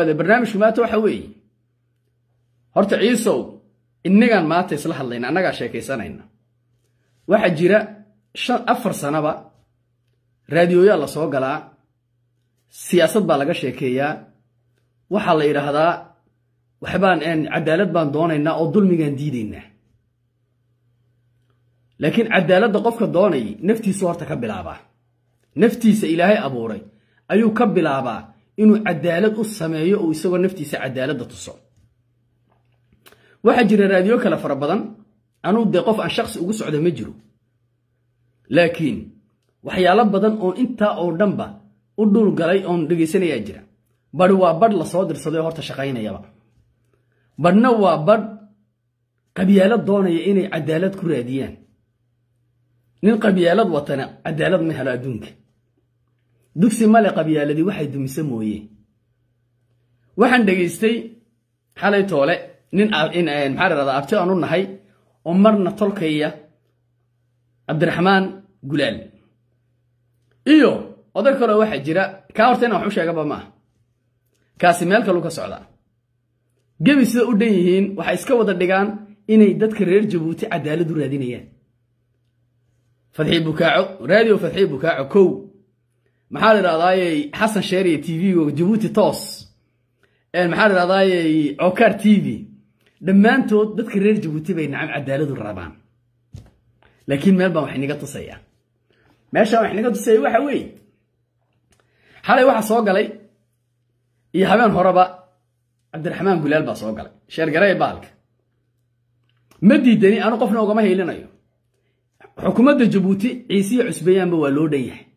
dhawaada barnaamijku maanta waxa weeye horta ciisow innagaan maanta isla hadlayna annagaa sheekaysanayna waxaa jira shan afar sanaba raadiyooyaa la soo galaa siyaasad baa laga sheekeeyaa waxaa la yidhaahdaa waxbaan cadaalad baan doonaynaa oo dulmigaan diidaynaa laakiin cadaaladda qofka doonay naftiisu horta ka bilaabaa naftiisa ilaahay abuuray ayuu ka bilaabaa inuu cadaalad u sameeyo oo isagoo naftiisa cadaaladda tuso waxaa jira raadiyo kale fara badan anuu dee qof aan shaqsi ugu socda ma jiro laakiin waxyaalo badan oon intaa oo dhanba u dhul galay oon dhegaysanayaa jira badhi waa badh lasoo dirsaday horta shaqaynayaba badhna waa badh qabyaalad doonaya inay cadaalad ku raadiyaan nin qabyaalad watana cadaalad ma helo adduunka dugsi male qabyaaladii waxay dumise mooye waxaan dhegaystay xalay toole nin maxaa ladhahdaa abti aan u nahay oo marna tolkaya cabdiraxmaan gulaal iyo oday kaleo waxaa jira kaa horta inaan wax u sheegaba maaha kaasi meel kaluu ka socdaa gebi sida u dhan yihiin waxay iska wada dhigaan inay dadka reer jabuuti cadaalad u raadinayaan fadxii bukaaco raadiyo fadxii bukaaco kow maxaa la idhahdaaye xasan sheeriya t v-ga jabuuti toos maxaa la idhahdaaye cokaar t v dhammaantood dadka reer jabuuti bay nacam cadaaladu rabaan laakiin meel baan wax inaga tusaya meeshaan wax inaga tusaya waxa weeye xalay waxaa soo galay iyo habeen horeba cabdiraxmaan gulaal baa soo galay sheergarey baalka ma diidani anu qofna ugama haylinayo xukuumadda jabuuti ciisiya cusbeeyaanba waa loo dhan yahay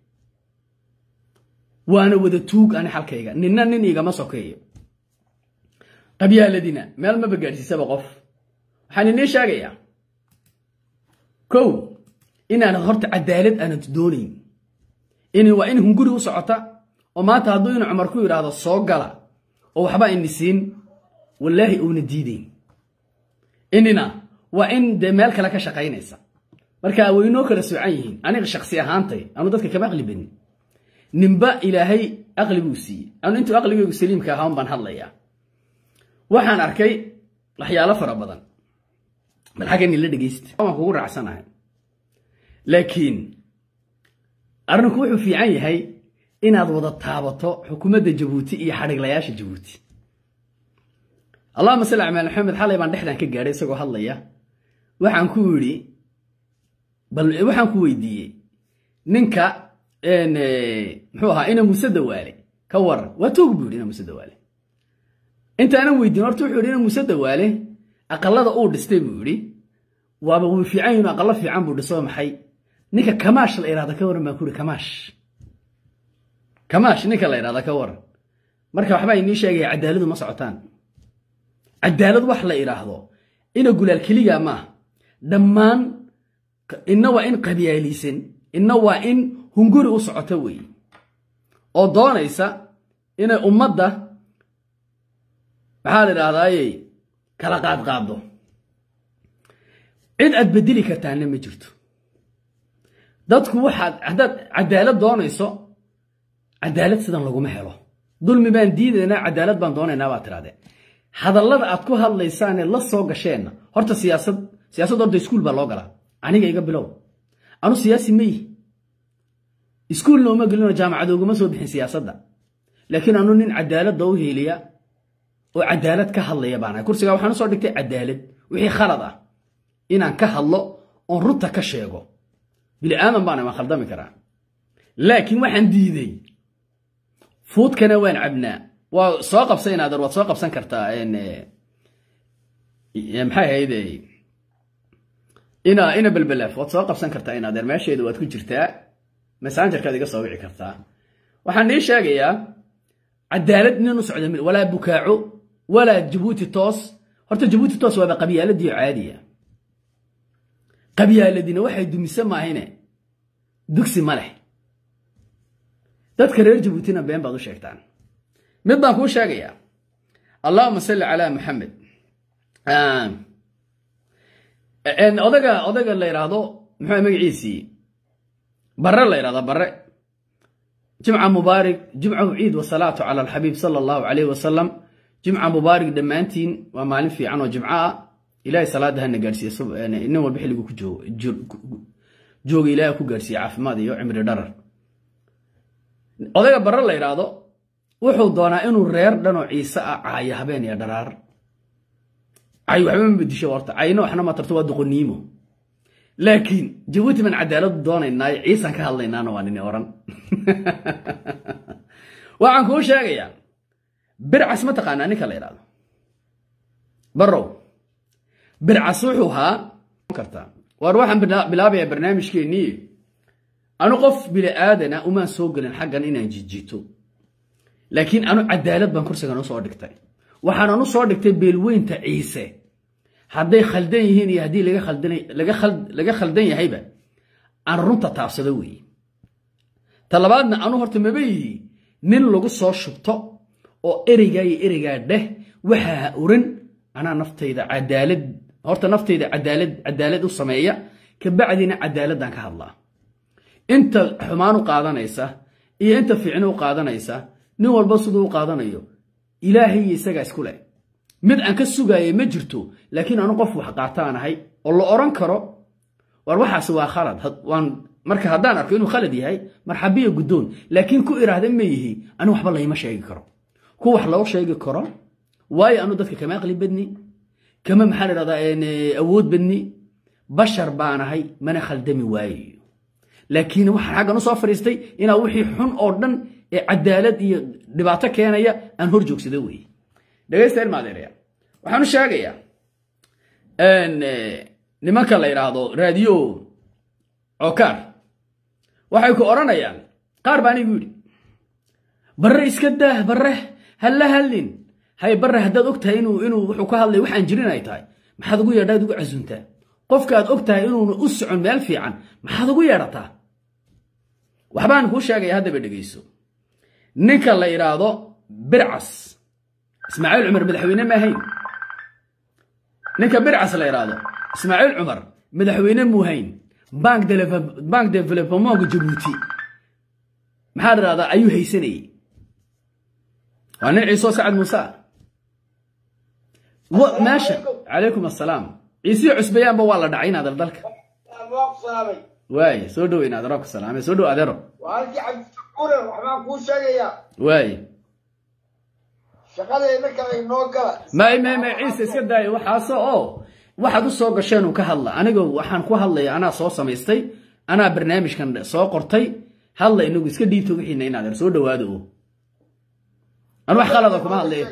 waana wada tuug ani xalkayga ninna nin igama sokeeyo qabyaaladina meel maba gaadhsiisaba qof waxaan inii sheegayaa kow inaanad horta cadaalad aanad doonayn in waa in hunguri u socota oo maanta hadduu inu cumar ku yidhaahdo soo gala oo waxba ini siin wallaahi uuna diidayn inina waa in dee meel kale ka shaqaynaysa marka waynoo kala soocan yihiin aniga shaksi ahaantay anu dadka kama aqli badnin ninba ilaahay aqli buu siiyey anu intuu aqligaygu saliimka ahaan baan hadlayaa waxaan arkay waxyaalo fara badan bal xagga nila dhegaysta waan kugu raacsanahay laakiin arrinku wuxuu fiican yahay inaad wada taabato xukuumadda jabuuti iyo xadhiglayaasha jabuuti allahuma salli cala maxamed xalay baan dhexdan ka gaadhay isagoo hadlaya waxaan ku yidhi bal waxaan ku weydiiyey ninka muxuu ahaa ina muuse dawaale ka waran waa toog buu yidhi ina muuse dawaale intaanan weydiin horta wuxuu yidhi ina muuse dawaale aqalada uu dhistay buu yidhi waaba wuu fiican yihin aqalo fiican buu dhiso maxay ninka kamaash la idhahda ka waran baan ku yidhi kamaash kamaash ninka la idhahda ka waran marka waxbaa inii sheegaya cadaaladu ma socotaan cadaalad wax la idhaahdo ina gulaal keliga maaha dhammaan inna waa in qabyaalaysan inna waa in hunguri u socoto weeye oo doonaysa inay ummadda maxaa la idhahdaaye kala qaadqaaddo cid aad bedeli kartaana ma jirto dadku waxaad haddaad cadaalad doonayso cadaalad sidan laguma helo dulmi baan diidaynaa cadaalad baan doonaynaa baad tirahdeen hadallada aad ku hadlaysaanee la soo gasheenna horta siyaasad siyaasad horta iskuul baa loo galaa aniga iga bilow anu siyaasi ma yihi iskuulna uma gelinoo jaamacad uguma soo bixin siyaasadda laakiin anu nin cadaaladda u heeliya oo cadaalad ka hadlaya baanahay kursigaa waxaan usoo dhigtay cadaalad wixii khalad ah inaan ka hadlo oon runta ka sheego bili aadan baana waan khaldami karaa laakiin waxaan diiday fuudkana waan cabnaa waa soo qabsa inaadeer waad soo qabsan kartaa maxay ahayd ina ina belbelaaf waad soo qabsan kartaa inaadeer meesheeda waad ku jirtaa messengerkaad iga soo wici kartaa waxaan nii sheegayaa cadaalad nin u socda walaa bukaaco walaa jabuuti toos horta jabuuti toos waaba qabyaaladii caadiya qabyaaladina waxay dumise maahine dugsi ma leh dadka reer jabuutina been baad u sheegtaan mid baan kuu sheegayaa allahuma salli calaa maxamed odaga odaga la yidhaahdo muxuu magaciisii bare la yidhahdaa bare jimca mubaarig jimcahu ciid wasalaatu cala alxabiib sala allahu calayh wasalam jimca mubaarig dhammaantiin waa maalin fiican oo jimco ah ilaahay salaada hana gaadhsiiye nin walba xilligu ku jooga ilahay ku gaadhsiiye caafimaad iyo cimri dharar odayga barre la yidhaahdo wuxuu doonaa inuu reer dhanoo ciise ah caayo habeen iyo dharaar cay waxba ma bedisho horta cayno waxna ma tarto waa doqoniimo laakiin jabuuti baan cadaaladu doonaynaayo ciisaan ka hadlaynaana waa nini oran waxaan kuu sheegayaa bircas ma taqaanaa ninka la yidhahdo barrow bircas wuxuu haa kartaa waar waxaan bilaabayaa barnaamijkeennii anu qof bini aadana umaan soo gelin xaggan inaan jijito laakiin anu cadaalad baan kursigan u soo dhigtay waxaanan u soo dhigtay beelweynta ciise hadday khaldan yihiin iyo haddii laga khaldan yahayba aan runta taabsado weeye talabaadna anu horta maba yihi nin lagu soo shubto oo ereygaa iyo ereygaa dheh waxaa ha oran anaa naftayda cadaalad horta naftayda cadaalad cadaalad u sameeya kabacdina cadaaladdan ka hadlaa inta xumaan u qaadanaysa iyo inta fiicni u qaadanaysa nin walba siduu u qaadanayo ilaahay iyo isagaa isku leh mid aan ka sugaaya ma jirto laakiin anu qof wax qaataan ahay oo la odhan karo war waxaas waa khalad waan marka haddaan arko inuu khalad yahay marxabiya guddoon laakiin ku iraahda ma yihi anu waxba layma sheegi karo ku wax loo sheegi karo waayo anu dadka kama aqli badni kama maxaa la dhahdaa awood badni bashar baanahay mana khaldami waayo laakiin waxaan xaggan u soo fadhiistay inaa wixii xun oo dhan ee cadaalad iyo dhibaato keenaya aan hor joogsado weeye dhegaysta ilmaadeeraya waxaan u sheegayaa nimanka la yidhaahdo raadiyo cokaar waxay ku odhanayaan qaar baa anigu yidhi barre iska daah barre halla hallin hay barre haddaad og tahay inuu inuu wuxuu ka hadlay waxaan jirin ay tahay maxaad ugu yeedhaad ugu casuntaa qofka aad og tahay inuuna u socon meel fiican maxaad ugu yeedhataa waxbaan kuu sheegaya haddaba dhegayso ninka la yidhaahdo bircas ismaaciil cumar madaxweyne ma ahayn ninka bircas la yidhaahdo ismaaciil cumar madaxweyne muuhayn bank developemonka jabuuti maxaa dhahdaa ayuu haysanayey waa nin ciisoo sacad muuse meesha calaykum assalaam ciisiyo cusbayaanba waa la dhacay inaadar dalka waaye soo dhow inaadaro ku salaame soo dhow adeero waaye may may may ciise iska daaya waxaase oo waxaad u soo gasheen uu ka hadla aniga waxaan ku hadlaya anaa soo samaystay anaa barnaamijkan soo qortay hadla inagu iska dhiibto wixiina in adeer soo dhawaado o an wax qalada kuma hadlaya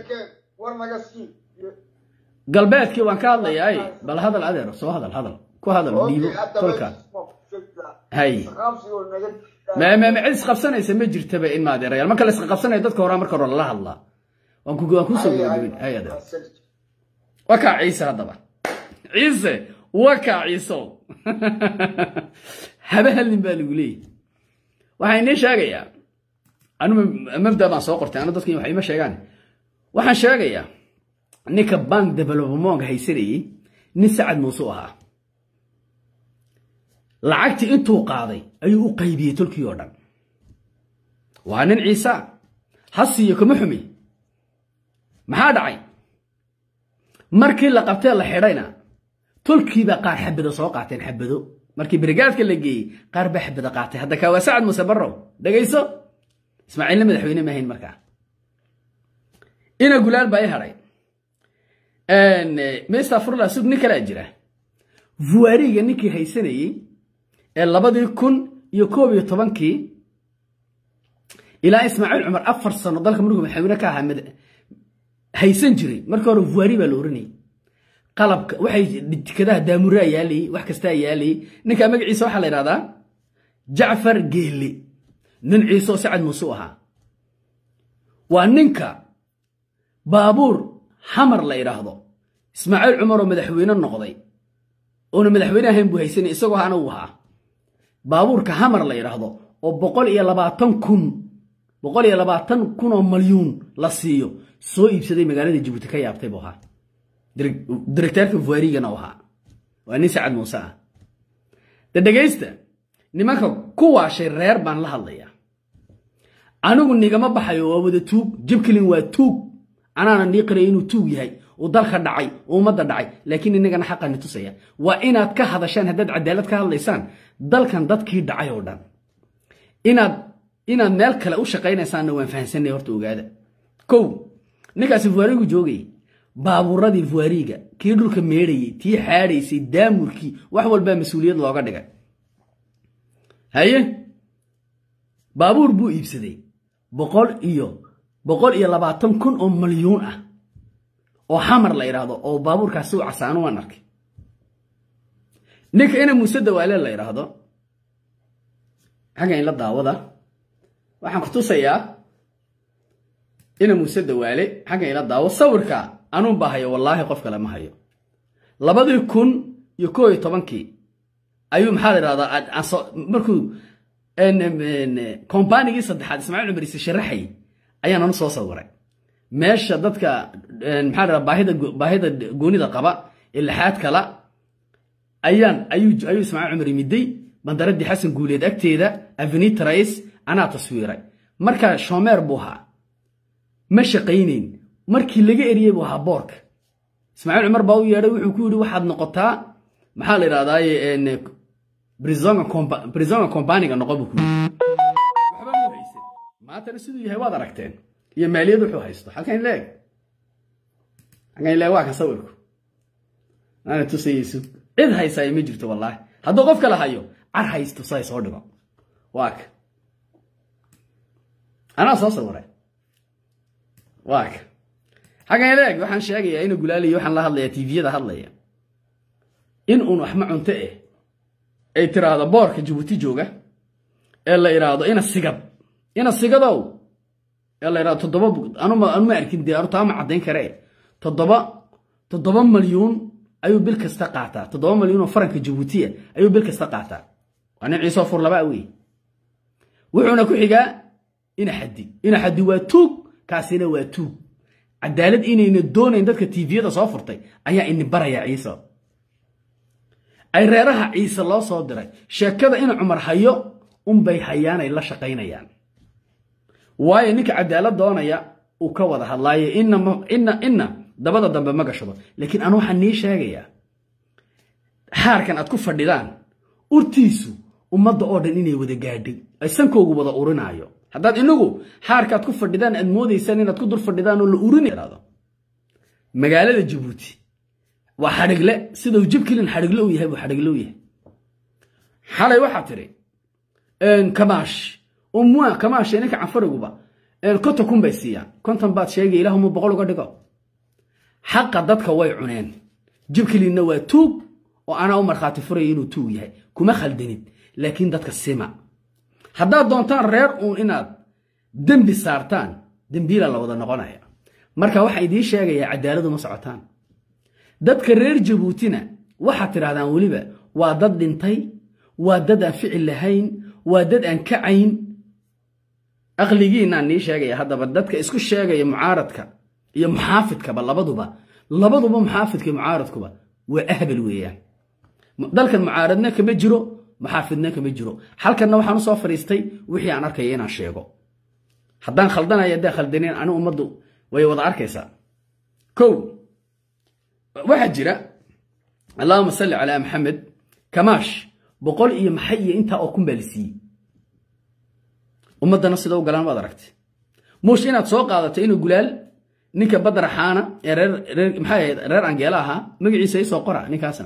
galbeedkii waan ka hadlayaay bal hadal adeer soo hadal hadal ku hadal dhiibo tolka hay mmm cid isqabsanaysa ma jirtaba in maadeerayaal marka la isqabsanaya dadka horaa marka hore lala hadlaa waan kusoo gabagabin hay adeer waa kaa ciise haddaba ciise waa kaa ciisow haba hallin baa lagu leeyahy waxaa inii sheegayaa anu mabda baan soo qortay anu dadkan wax ima sheegaan waxaan sheegayaa ninka bank developemonka haysanayey nin sacad muuse u ahaa lacagtii intuu qaaday ayuu u qaybiyey tolkii oo dhan waa nin ciisa ha siiyo kama xumi maxaa dhacay markii la qabtee la xidhayna tolkiibaa qaar xabado soo qaateen xabado markii brigaadka la geeyey qaar baa xabado qaatay hadda kaa waa sacad muuse barrow dhegayso ismaaciilna madaxweyne maahayn markaa ina gulaal baa i hadhay mr furla sug nin kalaa jira vuariga ninkii haysanayey ee labadii kun iyo koob iyo tobankii ilaa ismaaciil cumar afar sano dalka markuu madaxweyne ka ahaa haysan jiray markii hore vuari baa la oranayay qalabka waxay tikadaha daamuraa yaalayey wax kastaa yaalayey ninka magaciisa waxaa la yidhahdaa jacfar geelle nin ciiseoo sacad muuse u ahaa waa ninka baabuur xamar la yidhaahdo ismaaciil cumaroo madaxweyne noqday oona madaxweyne ahayn buu haysanay isagoo hana uu ahaa baabuurka hamar la yidhaahdo oo boqol iyo labaatan kun boqol iyo labaatan kun oo malyuun la siiyo soo iibsaday magaalada jabuuti ka yaabtay buu ahaa directeerka vuarigana u ahaa waa nin sacad muuse ah de dhegaysta nimanka ku waashay reer baan la hadlayaa anigu nigama baxayo waa wada tuug jibkilin waa tuug anaana nii qiraya inuu tuug yahay uu dalka dhacay uu ummadda dhacay laakiin inagana xaqani tusaya waa inaad ka hadashaan haddaad cadaalad ka hadlaysaan dalkan dadkii dhacay oo dhan inaad inaad meel kale u shaqaynaysaanna waan fahansanay horta ogaada kow ninkaasi vuarigu joogayay baabuuradii vuariga kii dhulka meedhayey tii xaadhaysay daamurkii wax walbaa mas-uuliyad looga dhigay haye baabuur buu iibsaday boqol iyo boqol iyo labaatan kun oo malyuun ah oo xamar la idhaahdo oo baabuurkaasi u casaano waan arkay ninka ina muuse dawaale la idhaahdo xaggan ila daawada waxaan ku tusayaa ina muuse dawaale xaggan ila daawo sawirka anuun baa hayo wallaahi qof kale ma hayo labadii kun iyo koo iyo tobankii ayuu maxaa la idhahdaa markuu kombanigii saddexaad ismaaciil cumar ise sharaxay ayaan anu soo sawiray meesha dadka maxaa la baahida baahida goonida qaba ee lixaad kala ayaan ayuu ayuu ismaaciil cumar yimiday bandaradii xasan guuleed agteeda avenita rais anaa taswiiray markaa shomeer buu ahaa ma shaqaynayn markii laga eriyey buu ahaa boorka ismaaciil cumar baa u yeedhay wuxuu ku yidhi waxaad noqotaa maxaa la idhahdaaye brisonga combaniga noqo buu ku yidhi waxba muu haysan maantana siduu yahay waad aragteen iyo maaliyad wuxuu haysto halkan leeg halkan leeg waa kan sawirku ana tusayeysu cid haysaay ma jirto wallaahi hadduu qof kale hayo car haysto say soo dhigo waa ka anaa soo sawiray waa ka xaggan leeg waxaan sheegayaa inuu gulaaliyo waxaan la hadlayaa tviyada hadlaya in uun waxma cunto eh ay tiraahdo boorka jabuuti jooga ee la idhaahdo ina sigad ina sigadow ee la idhahdo toddoba anuma anuma arkin dee anutaa ma caddayn karee toddoba toddoba malyuun ayuu bil kasta qaataa toddoba malyuun oo faranka jabuutiya ayuu bil kasta qaataa waa nin ciisoo fur labaa wey wuxuuna ku xigaa ina xaddi ina xaddi waa tuug kaasina waa tuug cadaalad inayna doonayn dadka tviyada soo furtay ayaa ini baraya ciise ay reeraha ciise loo soo diray sheekada ina cumar hayo unbay hayaanay la shaqaynayaan waayo ninka cadaalad doonaya uu ka wada hadlaayo inna inna dabada dambe ma gashado laakiin anu waxaan nii sheegayaa xaarkan aad ku fadhidaan urtiisu ummadda oo dhan inay wada gaadhay ay sankoogu wada urinaayo haddaad inagu xaarkaad ku fadhidaan aad moodaysaan inaad ku dul fadhidaan oo la urinado magaalada jabuuti waa xadhigle sidau jibkilin xadhigle u yahay buu xadhigle u yahay xalay waxaa tidhi kamaash umwa kamaash ninka canfariguba konton kun bay siiyaan konton baad sheegay ilaahuma boqol uga dhigo xaqa dadka way cuneen jibkilinna waa tuug oo anaa u markhaati furaya inuu tuug yahay kuma khaldanid laakiin dadka sima haddaad doontaan reer uun inaad dembi saartaan dembiila la wada noqonaya marka waxaan idiin sheegayaa cadaaladu ma socotaan dadka reer jabuutina waxaad tidhahdaan weliba waa dad dhintay waa dad aan ficil lahayn waa dad aan kacayn aqligiinaan nii sheegaya haddaba dadka isku sheegaya mucaaradka iyo muxaafidkaba labaduba labaduba muxaafidka iyo mucaaradkuba waa ahbal weeyaan dalkan mucaaradna kama jiro muxaafidna kama jiro halkanna waxaan usoo fadhiistay wixii aan arkaya inaan sheego haddaan khaldanaya haddaan khaldaneen ani ummaddu way wada arkaysaa kow waxaa jira allahuma salli calaa maxamed kamaash boqol iyo maxay iyo intaa oo kun baa la siiyey ummaddana sida u galaan waad aragtay muush inaad soo qaadato inuu gulaal ninka badar xaana ee reer reer maxay ahayd reer angeela ahaa magaciisa isoo qora ninkaasna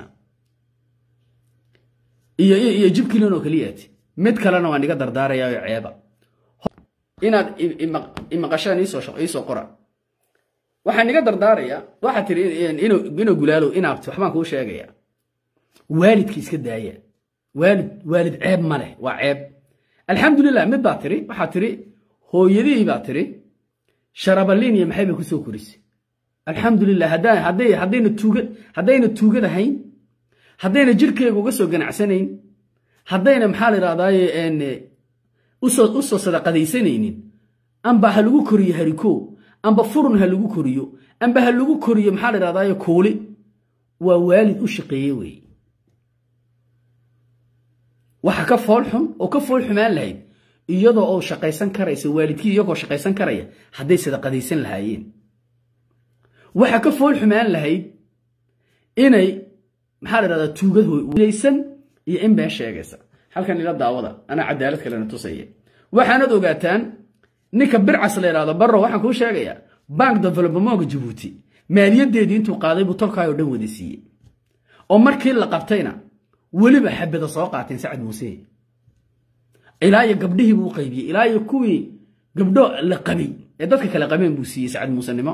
iyo iyo jibkilin oo keliyaati mid kalena waan iga dardaarayaa oo ceeba inaad imaqashaan iisoo qora waxaan iga dardaarayaa waxaa tiri inuu gulaalo inaabti waxbaan kuu sheegaya waalidka iska daaya waalid waalid ceeb ma leh waa ceeb alxamdulilah mid baa tiri waxaa tiri hooyadihii baa tiri sharabaliin iyo maxay bay kusoo korisay alxamdulilah haddayna tuugad haddayna tuugad ahayn haddayna jirkeyga uga soo ganacsanayn haddayna maxaa la idhahdaaye u soo sadaqadaysanaynin amba ha lagu koriyo hariko amba furun ha lagu koriyo amba ha lagu koriyo maxaa la idhahdaaye kuuli waa waalid u shaqeeye weeye waxa ka fool xun oo ka fool xumaan lahayd iyadoo oo shaqaysan karaysa waalidkii iyagoo shaqaysan karaya hadday sadaqadaysan lahaayeen waxaa ka fool xumaan lahayd inay maxaa la dhahdaa tuugad hoysan iyo in been sheegaysa halkan ila daawada anaa cadaalad kalena tusaya waxaanad ogaataan ninka bircas la yidhahdo barro waxaan kuu sheegayaa bank developmentka jabuuti maaliyadeedii intuu qaaday buu tolkaayoo dhan wada siiyey oo markii la qabtayna weliba xabada soo qaateen sacad muuse ilaa iyo gabdhihii buu qaybiyey ilaa iyo kuwii gabdho la qabay ee dadka kale qabeen buu siiyey sacad muusenimo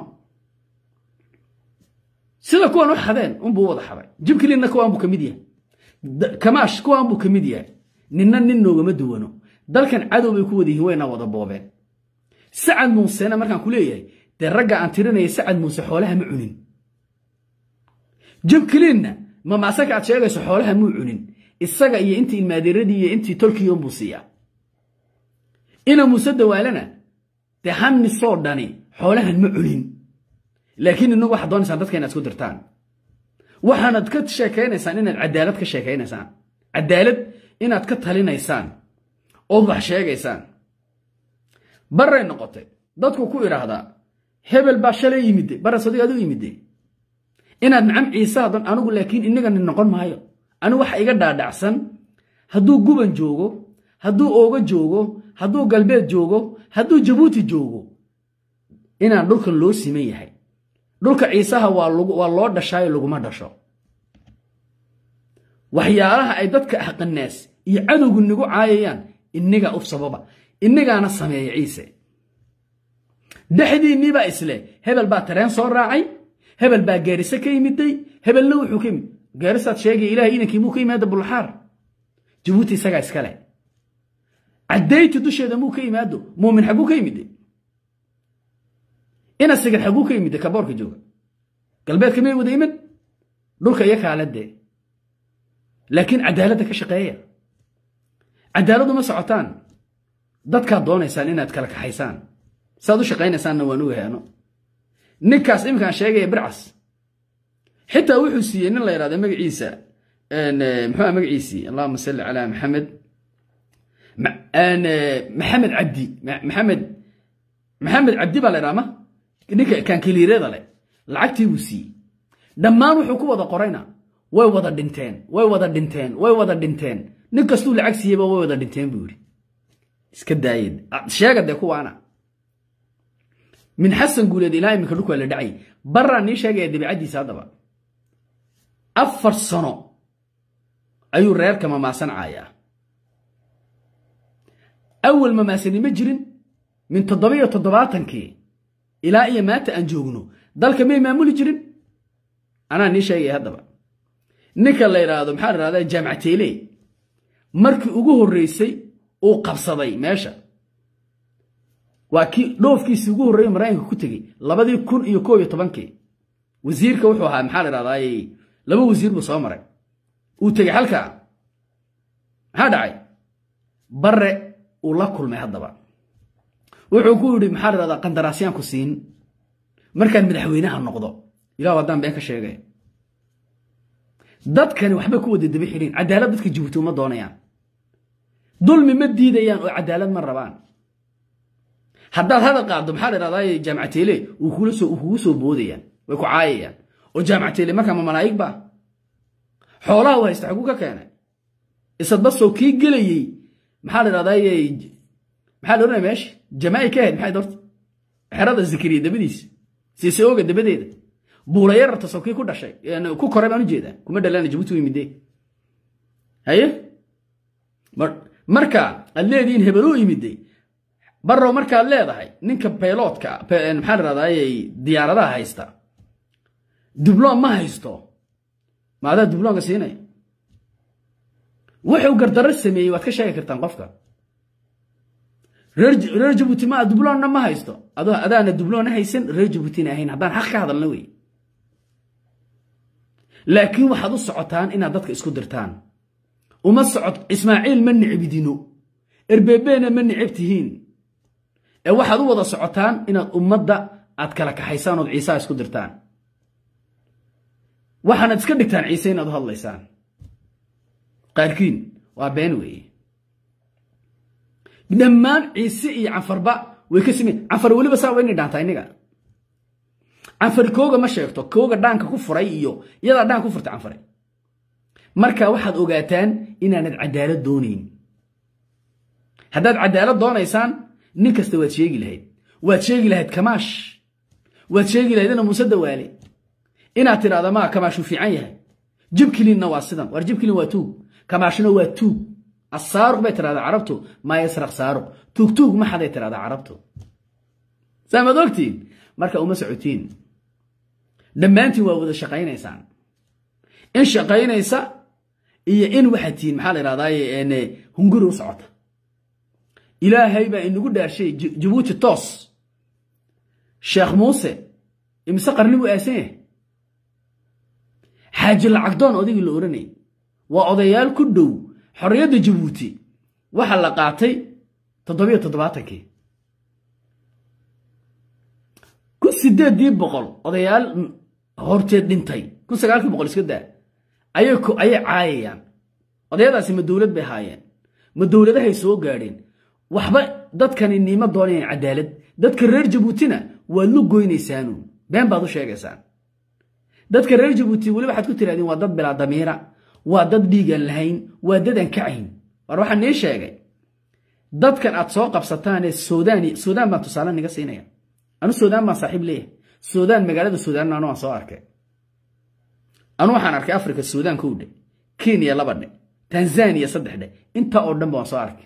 sida kuwan u xadeen unbuu wada xaday jibkilinna kuwaan buu ka mid yahay kamaash kuwaan buu ka mid yahay ninna nin noogama duwano dalkan cadow bay ku wada yihiin wayna wada boobeen sacad muusena markaan ku leeyahay dee ragga aan tirinaya sacad muuse xoolaha ma cunin jibkilinna ma maasaka aad sheegayso xoolaha muu cunin isaga iyo intii ilmaadeeradii iyo intii tolkiyon buu siiyaa ina muuse dawaalana dee hannisoo dhani xoolahan ma cunin laakiin inagu waxaad doonaysaan dadka inaad isku dirtaan waxaanad ka sheekaynaysaan inaad cadaalad ka sheekaynaysaan cadaalad inaad ka talinaysaan ood wax sheegaysaan barray noqotay dadku ku idhaahdaa hebel baa shalay yimide barra sadiq adu yimide inaad nacam ciisaadan anigu laakiin inagani noqon maayo anigu waxa iga dhaadhacsan hadduu guban joogo hadduu ooga joogo hadduu galbeed joogo hadduu jabuuti joogo inaan dhulkan loo siman yahay dhulka ciisaha waa loo dhashaayo laguma dhasho waxyaalaha ay dadka ahqanaas iyo cadowgu nagu caayayaan innigaa uf sababa innagaana sameeya ciise dhexdiinniibaa isle hebel baa tareen soo raacay hebel baa gaariso ka yimiday hebelna wuxuu ka yimid gaarisaad sheegay ilahay inankii muu ka yimaada bulaxaar jabuuti isagaa iskale caddayti dusheeda muu ka yimaado muumin xagguu ka yimide ina sigir xagguu ka yimide kaboorka jooga galbeedka may wada iman dhulka iyo kaaladee laakiin cadaaladda ka shaqeeya cadaaladdu ma socotaan dadkaad doonaysaan inaad kala kaxaysaan saaad u shaqaynaysaanna waan u heeno ninkaas iminkaan sheegaya bircas xitaa wuxuu siiyey nin la yidhahda magaciisa muxuu magaciisii allahuma salli calaa maxamed maxamed cabdi maxamed maxamed cabdi baa la yidhaha ma ninka kankiliireeda leh lacagtii buu siiyey dhammaan wuxuu ku wada qorayna way wada dhinteen way wada dhinteen way wada dhinteen nin kastuu lacag siiyeyba way wada dhinteen buu yidhi iska daayed sheega dee kuwaana min xasan guuleed ilaa iminka dhulku waa la dhacay baraan nii sheegaya dabiicaddiisa haddaba afar sano ayuu reerka mamaasan caayaa awal mamaasani ma jirin min toddobiyo toddobaatankii ilaa iyo maanta aan joogno dalka may maamuli jirin anaa nii sheegaya haddaba ninka la yidhaahdo maxaa la yidhahdaa jaamacateele markii ugu horreysay uu qabsaday meesha waa kii dhoofkiisii ugu horreeye maraykanka ku tegey labadii kun iyo koob iyo tobankii wasiirka wuxuu ahaa maxaa la dhahdaa laba wasiir buu soo maray uu tegey halkaa maxaa dhacay barre uu la kulmay haddaba wuxuu ku yidhi maxaa la dhahdaa qandaraasyaanku siin markaan madaxweynaha noqdo ilah haddaan been ka sheegay dadkani waxba ku wada daba xidhiin cadaalad dadka jabuuti uma doonayaan dulmi ma diidayaan oo cadaalad ma rabaan haddaad hadal qaaddo maxaa la dhahdaa jaamacateele kugu soo boodayaan way ku caayayaan oo jaamacateele markaa ma malaa'ig ba xoolaha u haysta xaguu ka keenay isadbasoo kii gelayey maxaa la dhahdaa maxaa la odhanaya meesha jamaa'i ka ahayd maxay dorta xerada zikriya dabadiisa siise ooga dabadeeda buura yararta soo kii ku dhashay ku koray baan u jeedaa kuma dhalana jabuuti yimidee haye marka aad leedihiin hebeluu yimidey barrow markaad leedahay ninka bayloodka maxaa la dhahdaa diyaaradaha haysta dubloon ma haysto maadaa dubloonka siinaya wuxuu gardarro sameeyey waad ka sheegi kartaan qofka reer jabuuti ma dubloonna ma haysto adaana dubloonna haysan reer jabuutina ahayn haddaan xaq ka hadalna wey laakiin waxaad u socotaan inaad dadka isku dirtaan uma socod ismaaciil ma nicbidino erbebeena ma nicib tihiin ee waxaad u wada socotaan inaad ummadda aad kala kaxaysaan ood ciisaha isku dirtaan waxaanad iska dhigtaan ciise inaad u hadlaysaan qaarkiin waa been weeye dhammaan ciise iyo canfarba way ka simen canfar weliba saa wayna dhaantaa inniga canfar kooga ma sheegto kooga dhaanka ku furay iyo iyadaa dhaanka ku furtay canfare marka waxaad ogaataan inaanad cadaalad doonayn haddaad cadaalad doonaysaan nin kasta waad sheegi lahayd waad sheegi lahayd kamaash waad sheegi lahayd ina muuse dawaale inaad tidhahda maa kamaashuu fiican yahay jibkilinna waa sidan war jibkilin waa tuug kamaashna waa tuug asaaruq bay tidhahdaa carabtu maa yasraq saaruq tuugtuug maxaday tidhahdaa carabtu saamaad ogtiin marka uma socotiin dhammaantiin waa wada shaqaynaysaan in shaqaynaysa iyo in waxaad tihiin maxaa la idhahdaaye hunguri u socota ilaahay baa inagu dhaarshay jabuuti toos sheekh muuse imise qarni buu aasan yahay xaaji lacagdoon odaygii la odhanayay waa odayaal ku dhow xorriyadda jabuuti waxaa la qaatay toddobiyo toddobaatankii kun sideeddii boqol odayaal horteed dhintay kun sagaalkii boqol iska daa ayay caayayaan odayadaasi ma dowlad bay haayeen ma dowladahay soo gaadheen waxba dadkani niimo doonayaan cadaalad dadka reer jabuutina waad lu goynaysaanu been baad u sheegaysaan dadka reer jabuuti weli waxaad ku tirahdeen waa dad bilaa damiira waa dad dhiigaan lahayn waa dad aan kacayn war waxaan nii sheegay dadkan aad soo qabsataanee suudaan suudaan baan tusaale niga siinaya anu suudaan baan saaxiib leeyahay suudaan magaalada suudaan anu waan soo arkay anu waxaan arkay afrika suudaan kow dhe kenya laba dhe tanzaniya saddex dhe intaa oo dhan ba waan soo arkay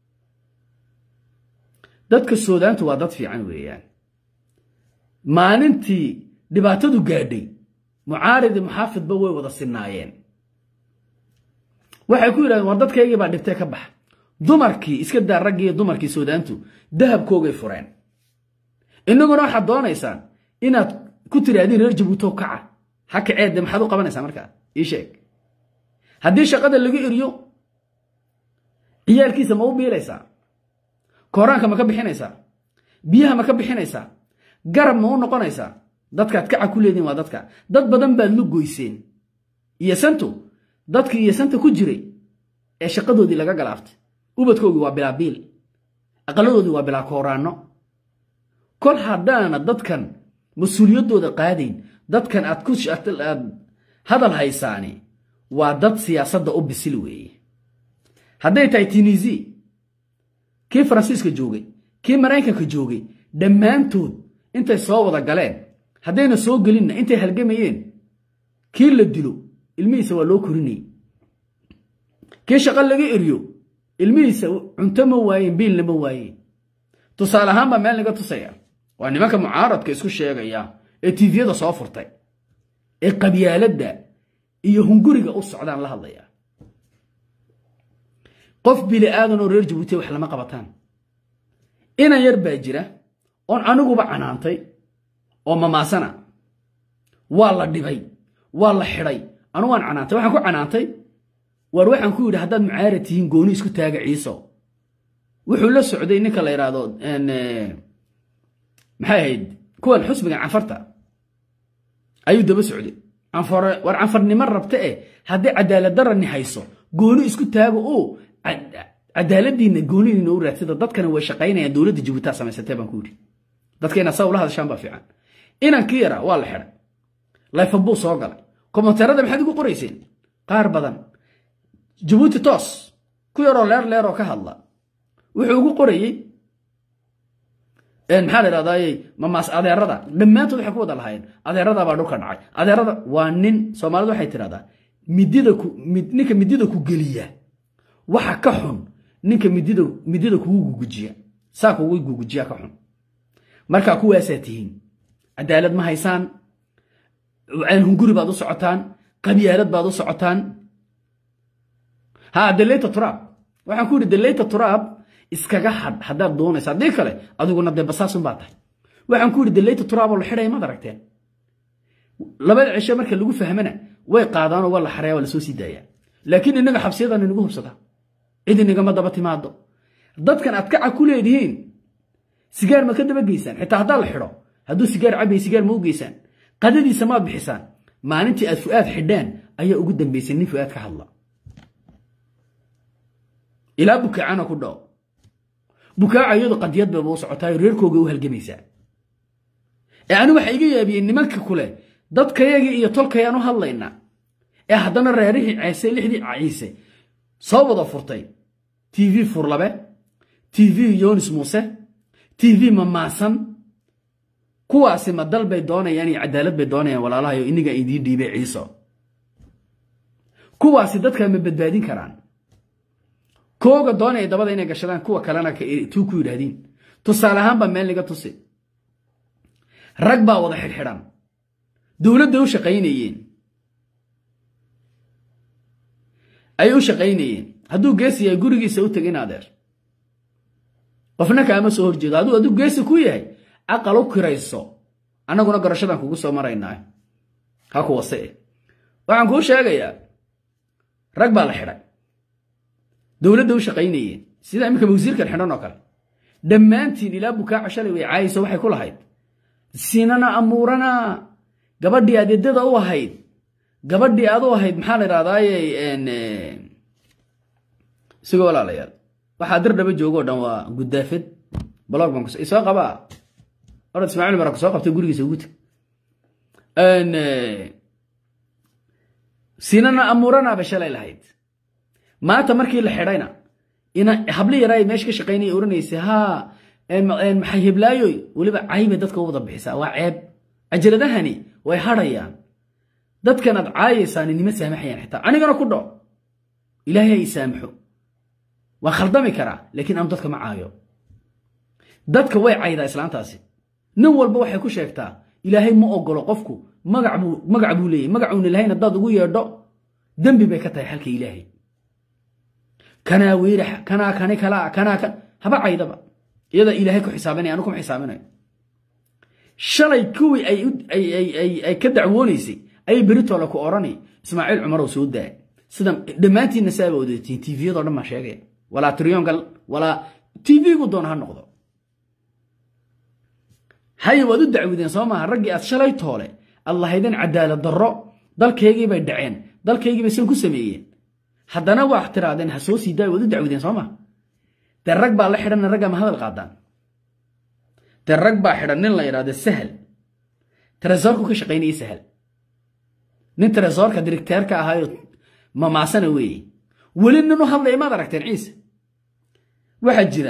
dadka suudaantu waa dad fiican weeyaan maalintii dhibaatadu gaadhay mucaaridi muxaafidba way wada sinaayeen waxay ku yidhahdeen war dadkaygii baa dhibtee ka bax dumarkii iska daa raggii dumarkii suudaantu dahabkoogay fureen innaguna waxaad doonaysaan inaad ku tiraahdiin reer jabuutow kaca ha kaceedde maxaad u qabanaysaa markaa ii sheeg haddii shaqada lagu eriyo ciyaalkiisa ma u biilaysaa kooraanka ma ka bixinaysaa biyaha ma ka bixinaysaa garab ma u noqonaysaa dadkaad kaca ku leediin waa dadka dad badan baad lu goyseen iyo santu dadkii iyo santa ku jiray ee shaqadoodii laga galaaftay ubadkoogii waa bilaa biil aqaladoodii waa bilaa kooraanno kol haddaana dadkan mas-uuliyaddooda qaadayn dadkan aad ku aad hadal haysaani waa dad siyaasadda u bisil weeye hadday tahay tunisi kii faransiiska joogay kii maraykanka joogay dhammaantood intay soo wada galeen haddayna soo gelinna intay halgamayeen kii la dilo ilmihiisa waa loo korinayey kii shaqo laga eriyo ilmihiisa cunto ma waayeen biilna ma waayeen tusaale ahaan baa meel naga tusaya waa nimanka mucaaradka isku sheegaya ee tiifiyada soo furtay ee qabyaaladda iyo hunguriga u socdaan la hadlaya qof bili aadan oo reer jabuuti wax lama qabataan inan yar baa jira oon aniguba canaantay oo mamaasana waa la dhibay waa la xidhay anu waan canaantay waxaan ku canaantay waar waxaan ku yidhi haddaad mucaarad tihiin gooni isku taaga ciiso wuxuu la socday ninka la yidhaahdo maxay ahayd kuwan xusbigan canfarta ayuu daba socday canfare war canfarnimo rabta eh haddii cadaalad darani hayso gooni isku taago oo cadaaladiinna goonidiina u raadsada dadkana way shaqaynayaan dowladda jabuutaa samaysatee baan ku yidhi dadkayna saa ula hadashaan baa fiican inankii yaraa waa la xidhay layfan buu soo galay komonteerada maxaad ugu qorayseen qaar badan jabuuti toos ku yaroo leer leeroo ka hadla wuxuu ugu qorayey maxaa la idhahdaayey mamaas adeerada dhammaantood waxay ku wada lahaayeen adeerada baa dhulka dhacay adeerada waa nin soomaalidu waxay tidhahdaa midida ku ninka midida ku geliya waxa ka xun ninka midida midida kugu gugujiya saa kugu gugujiya ka xun markaa kuwaasaa tihiin cadaalad ma haysaan hunguri baad u socotaan qabyaalad baad u socotaan ha daleyta turaab waxaan ku yidhi daleyta turaab iskaga hadh haddaad doonaysa haddii kale adiguna dee basaasun baa tahay waxaan ku yidhi daleyta turaaboo la xidhaya maad aragteen labada cishe marka lagu fahmana way qaadaanoo waa la xaraya waa lasoo sii daayaa laakiin innaga xabsiyadan inagu hubsada cid inagama daba timaado dadkan aad kaca ku leedihiin sigaar ma ka daba geysaan xitaa haddaa la xidho hadduu sigaar cabay sigaar ma u geysaan qadadiisa maad bixisaan maalintii aad fu'aad xidhaan ayaa ugu dambaysay nin fu'aad ka hadla ilaa bukacana ku dhaco bukaaca iyadu qadiyad bayba u socotaayo reerkooga u halgamaysaa ee ani waxa iga yaabiyey nimanka kule dadkayagii iyo tolkayaan u hadlaynaa ee haddana reerihii ceese lixdii ciise soo wada furtay t v furlabe t v yonis muuse t v mamaasan kuwaasi ma dal bay doonayaan iyo cadaalad bay doonayaan walaalahayo iniga idiin dhiibay ciiso kuwaasi dadka ma badbaadin karaan kooga doonaya dabada inay gashadaan kuwa kalena tuu ku yidhaahdiin tusaale ahaan baa meel niga tusi rag baa wada xidhxidhan dowladday u shaqaynayeen ayay u shaqaynayeen hadduu geesi yahay gurigiisa u tegin adeer qofna kaama soo horjeedo hadduu hadduu geesi ku yahay aqal u kirayso annaguna garashadan kugu soo maraynaa ha ku wase waxaan kuu sheegayaa rag baa la xidhay dowladda u shaqaynayeen sida iminka wasiirkan xidhan oo kale dhammaantiin ilaa bukaaca shalay way caayayso waxay ku lahayd sinana amuurana gabadhii adeedada u ahayd gabadhii aad u ahayd maxaa la idhahdaaye isagoo walaalayaal waxaa dir dhaba joogo o dhan waa guddaafad blog baan soo qabaa orad ismaaciil mara ku soo qabtay gurigiisa ugu teg sinana amuuranaaba shalay lahayd maanta markii la xidhayna ina habli yaraa meesha ka shaqaynaya oranaysa haa maxay heblaayoy weliba caybay dadka u wada bixisaa waa ceeb cajaladahani way hadhayaan dadkan aad caayaysaani nima saamaxayaan xitaa anigana ku dho ilaahay ha ii saamaxo waan khaldami karaa laakiin aanu dadka ma caayo dadka way caydaa islaantaasi nin walba waxay ku sheegtaa ilaahay ma ogolo qofku magac buu leeyahy magacuuna lahayn haddaad ugu yeedho dembi bay ka tahay xalka ilaahay kanaa wiirax kanaa kani kalaa kanaa kan haba caydaba iyada ilaahay ku xisaabanaya anu kuma xisaabinayo shalay kuwii ay ka dacwoonaysay ayay beritoola ku odhani ismaaciil cumarow soo daa sida dhammaantiinna saaba odatiin tviyadoo dhan baan sheegaya walaa triyongal walaa tv-gu doona ha noqdo haye waad u dacwideen soo maaha raggii aad shalay toole aad lahaydeen cadaalad darro dalkaygii bay dhaceen dalkaygii bay san ku sameeyeen haddana waa tiraadeen ha soo sii daay waad u dacwideen soo maha dee rag baa la xidhanna raggaa ma hadal qaadaan dee rag baa xidhan nin la yidhahdo sahal tresoorku ka shaqaynayay sahal nin tresoorka dirigteerka ahaayo mamaasana weeye weli nin u hadlaya maad aragteen ciise waxaa jira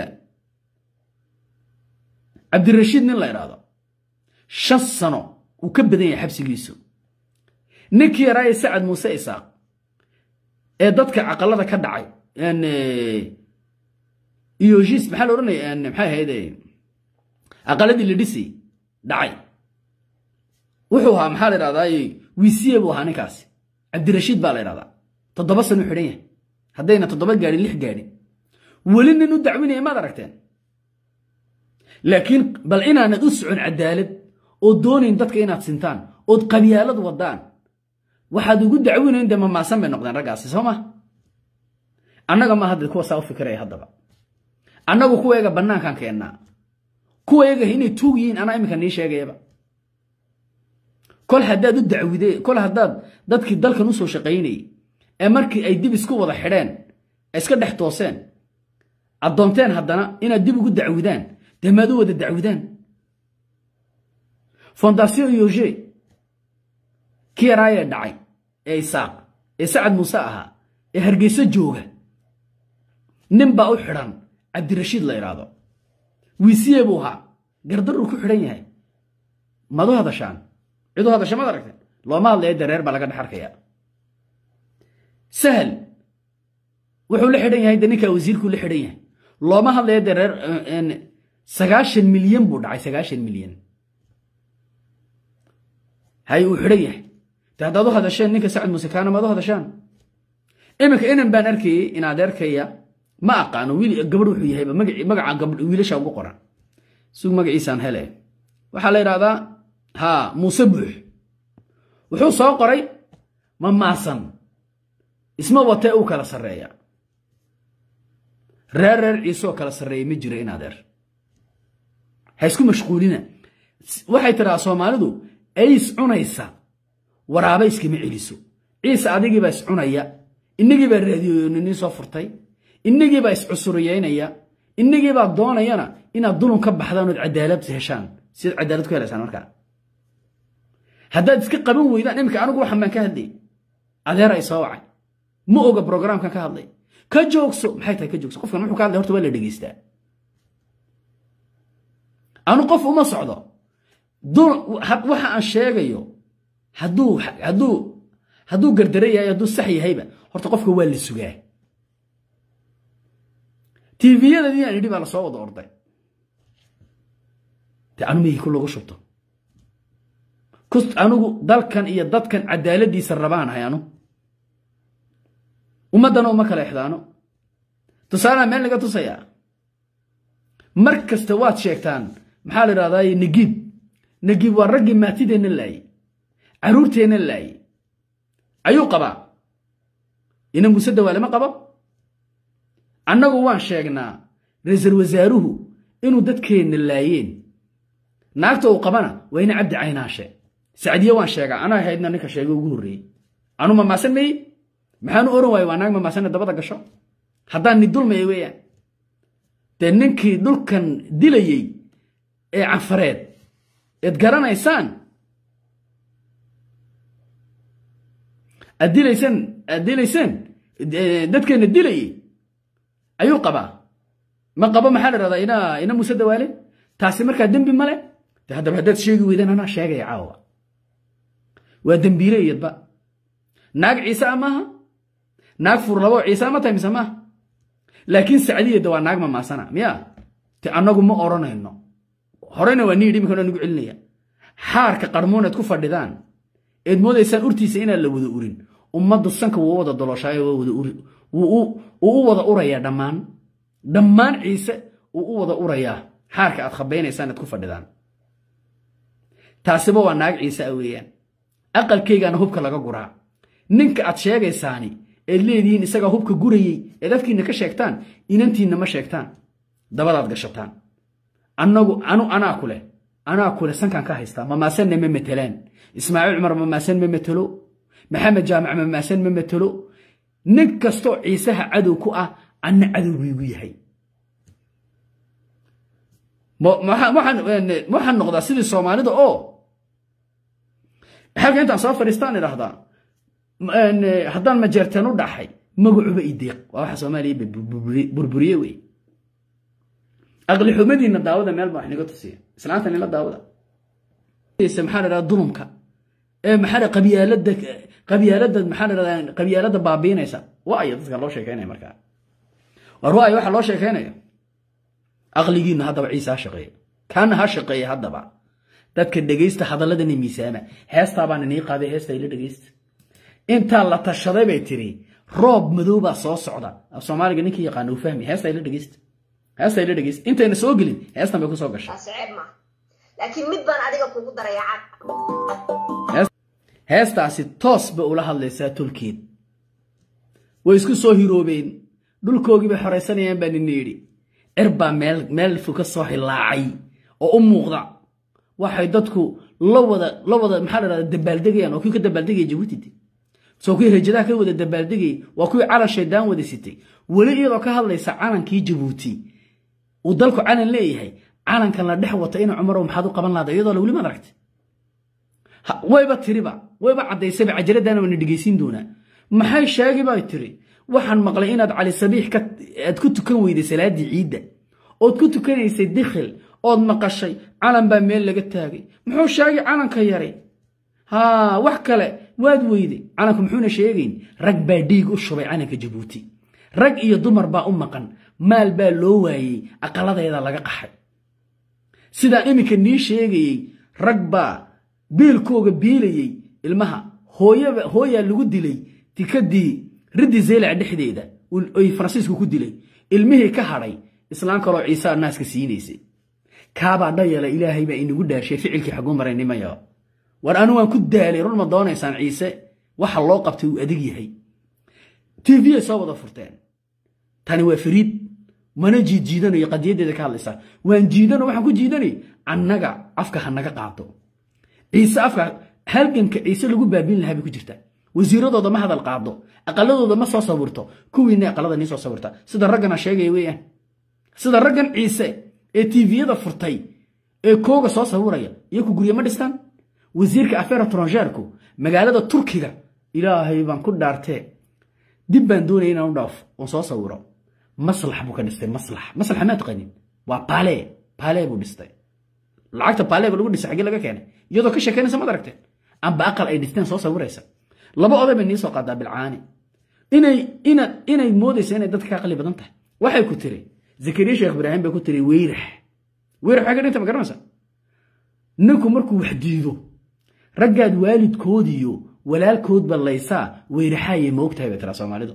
cabdirashiid nin la idhaahdo shan sano uu ka badan yahay xabsigiisu ninkii yaraaye sacad muuse isaaq ee dadka caqalada ka dhacay iyoshiis maxaa la odhanaya maxay ahayd aqaladii la dhisay dhacay wuxuu ahaa maxaa la idhahdaa wisiye buu ahaa ninkaasi cabdirashiid baa la idhahdaa toddoba sano xidhan yahay haddayna toddoba gaadhin lix gaadhin weli nin u dacwinaya maad aragteen laakiin bal inaanad u socon cadaalad oo doonayn dadka inaad sintaan ood qabyaalad wadaan waxaad ugu dacwinayn dee mamaasan bay noqdeen raggaasi soo ma annaga ma hadda kuwa saa u fikiraya haddaba annagu kuwayaga bannaankan keennaa kuwayaga inay tuug yihiin anaa iminka nii sheegayaba kol haddaad u dacwide kol haddaad dadkii dalkan usoo shaqaynayay ee markii ay dib isku wada xidheen iska dhex tooseen addoonteen haddana inaad dib ugu dacwidaan dee maad u wada dacwidaan fondation yoge kii yaraayee dhacay ee isaaq ee sacad muuse ahaa ee hargeyso jooga nin baa u xidhan cabdirashiid la idhaahdo wiisiye buu ahaa gardaruu ku xidhan yahay mad u hadashaan cid u hadasha maad aragteen looma hadlaya dareer baa laga dhex arkaya sahal wuxuu la xidhan yahay de ninkaa wasiirkuu la xidhan yahay looma hadlaya dareer sagaashan milyan buu dhacay sagaashan milyan hay uu xidhan yahay de haddaad u hadasheen ninka sacad muuse kaana maad u hadashaan iminka inan baan arkayey inaad arkaya ma aqaano wiil gabadh wuxuu yahayba magaca gabadh wiilasha ugu qoran sug magaciisaan hele waxaa la yidhahdaa ha muuse buux wuxuu soo qoray ma maasan isma watee uu kala sarreeya reer reer ciiseoo kala sarreeya ma jiro in adeer ha isku mashquulina waxay tidhahaa soomaalidu ays cunaysa waraaba iskama celiso ciise adigiibaa iscunaya inagii baa raadiyoonini soo furtay inagii baa iscusuriyeynaya innagii baa doonayana inaad dulun ka baxdaan ood cadaalad heshaan siad cadaalad ku helaysaan markaa haddaad iska qaban weydaan iminka anigu waxan baan ka hadlayy adeer ay soo wacay ma oga brograamkan ka hadlay ka joogso maxay tahay ka joogso qofkan muxuu ka hadlay horta waa la dhegeystaa anu qof uma socdo waxa aan sheegayo hadduu hadduu hadduu gardara yahay hadduu sax yahayba horta qofka waa la sugaa tviyadadii aan idhi baa lasoo wada orday de anu mihii ku lagu shubto anigu dalkan iyo dadkan cadaaladiisa rabaan ahay anu ummaddana uma kala exdaano tusaalaha meel laga tusayaa mar kasta waad sheegtaan maxaa la idhahdaa nagiib nagiib waa raggii maatideenna laayey carruurteenna laayey ayuu qabaa ina muuse dawaale ma qabo annagu waan sheegnaa ra-iisul wasaaruhu inuu dadkeenna laayeen naagta uu qabana waa ina cabdi caynaashe sacdiye waan sheegaa anaa ahaydna ninka sheegay ugu horreeyey anu mamaasan maye maxaanu oran waaye waa naag mamaasanna dabada gasho haddaan ni dulmaya weeyaan dee ninkii dhulkan dilayey ee canfareed eed garanaysaan aad dilaysaan aad dilaysaan dadkeenna dilayey ayuu qabaa ma qabo maxaa la rahdaa ina ina muuse dawaale taasi markaa dembi male de haddaba haddaad sheegi weydaan anaa sheegaya caawa waa dembiile iyadba naag ciise a maaha naag furlabo ciise ma tahay mise maaha laakiin sacdiyadda waa naag mamaasana miya te annagu ma odhanayno horena waa nii dhimika nagu celinaya xaarka qarmuuneed ku fadhidaan eed moodaysaan urtiisa inaan la wada urin ummaddu sanka wuu u wada doloshaayo wuu u wada urayaa dhammaan dhammaan ciise wuu u wada urayaa xaarka aad khabaynaysaan eed ku fadhidaan taasiba waa naag ciise a weeyaan aqalkaygaana hubka laga guraa ninka aad sheegaysaani eed leedihiin isagaa hubka gurayey eed afkiinna ka sheegtaan inantiinna ma sheegtaan dabadaad gashataan annagu anu anaa ku leh anaa ku leh sankaan ka haystaa mamaasanna ma matelaan ismaaciil cumar mamaasan ma matelo maxamed jaamac mamaasan ma matelo nin kastoo ciisaha cadow ku ah anna cadow buygu yahay waxaan noqdaa sidii soomaalida oo halka intaan soo fadhiistaan idhaahdaa haddaan majeerteen u dhaxay magacuba ideeq waa waxa soomaaliya burburiye wey aqli xumadiinna daawada meel baa wax niga tusiya islaanta nila daawada maxaa la dhahdaa dulumka ee maxaa qabyaalada qabyaalada maxaa la dhahdaa qabyaalada baabiinaysa waa aya dadka loo sheekeynaya markaa war waa ay waxa loo sheekeynayo aqligiinna haddaba ciise ha shaqeeya kaana ha shaqeeya haddaba dadka dhegaysta hadalladani miisaama heestaa baan inii qaaday heesta ila dhegaysta intaa la tashaday bay tiri roob madow baa soo socda af soomaaliga ninkii yaqaana uu fahmi heesta ila dhegaysta heesta ila dhegaysta intayna soo gelin heestan bay ku soo gashay laakiin mid baan adiga kugu daraya cad heestaasi toos bay ula hadlaysaa tolkeed way isku soo hiroobeen dhulkoogii bay xoraysanayaan baa nina yidhi cir baa meel meel fu ka soo hilaacay oo u muuqda waxay dadku la wada la wada maxaa la dhahdaa dabaaldegayaan oo kuwii ka dabaaldegaya jabuuti soo kuwii rajadaha ka wada dabaaldegayay waa kuwii calan shaydaan wada sitay weli iyadoo ka hadlaysa calankii jabuuti uu dalku calan leeyahay calankan la dhex wata ina cumarow maxaad u qaban lahada iyadoo la weli maad aragtay wayba tiriba wayba caddaysayba cajaraddaana waana dhegaysiin doonaa maxay sheegi bay tiri waxaan maqlay inaad cali sabiix aad ku tukan weyday salaaddii ciidda ood ku tukanaysay dikhil ood maqashay calan baa meel laga taagay muxuu sheegay calanka yaray haa wax kale waad weyday calanku muxuuna sheegayn rag baa dhiig u shubay calanka jabuuti rag iyo dumar baa u maqan maal baa loo waayey aqaladeeda laga qaxay sidaan iminka nii sheegayey rag baa biilkooga biilayey ilmaha hooyaa lagu dilay tikadii riddi zeylac dhexdeeda oy faransiisku ku dilay ilmihii ka hadhay islaan kaloo ciisaa naaska siinaysay kaabaa dhayala ilaahay baa inagu dhaarshay ficilkii xaguu maray nimaya war anu waan ku daalay run ma doonaysaan ciise waxa loo qabtay uu adig yahay tvay soo wada furteen tani waa fariid mana jiidjiidanayo qadiyaddeeda ka hadlaysaa waan jiidano waxaan ku jiidanay annaga afka ha naga qaado ciise afka halganka ciise lagu baabiin lahaa bay ku jirtaa wasiiradooda ma hadal qaado aqaladooda ma soo sawirto kuwiina aqalada nii soo sawirta sida raggana sheegaya weeyaan sida raggan ciise ee tviyada furtay ee kooga soo sawiraya iyo ku gurye ma dhistaan wasiirka afeer tronjeerku magaalada turkiga ilaahay baan ku dhaartee dib baan doonaya inaan u dhaafo oon soo sawiro maslax buu ka dhistay maslax maslaxa maa taqanin waa baale baale buu dhistay lacagta baaleega lagu dhisay xaggee laga keenay iyadoo ka sheekeynaysa maad aragteen amba aqal ay dhisteen soo sawiraysa laba oday bay nii soo qaadaa bilcaani inay inaad inay moodaysa inay dadka ka aqli badan tahay waxay ku tiri zakariya sheekh ibraahim bay ku tiri weyrax weyrax waxay ka dhinta ma garanaysa ninku markuu wax diido raggaad waalidkoodiyo walaalkoodba laysaa weyraxaayay moogtahay bay tiraa soomaalidu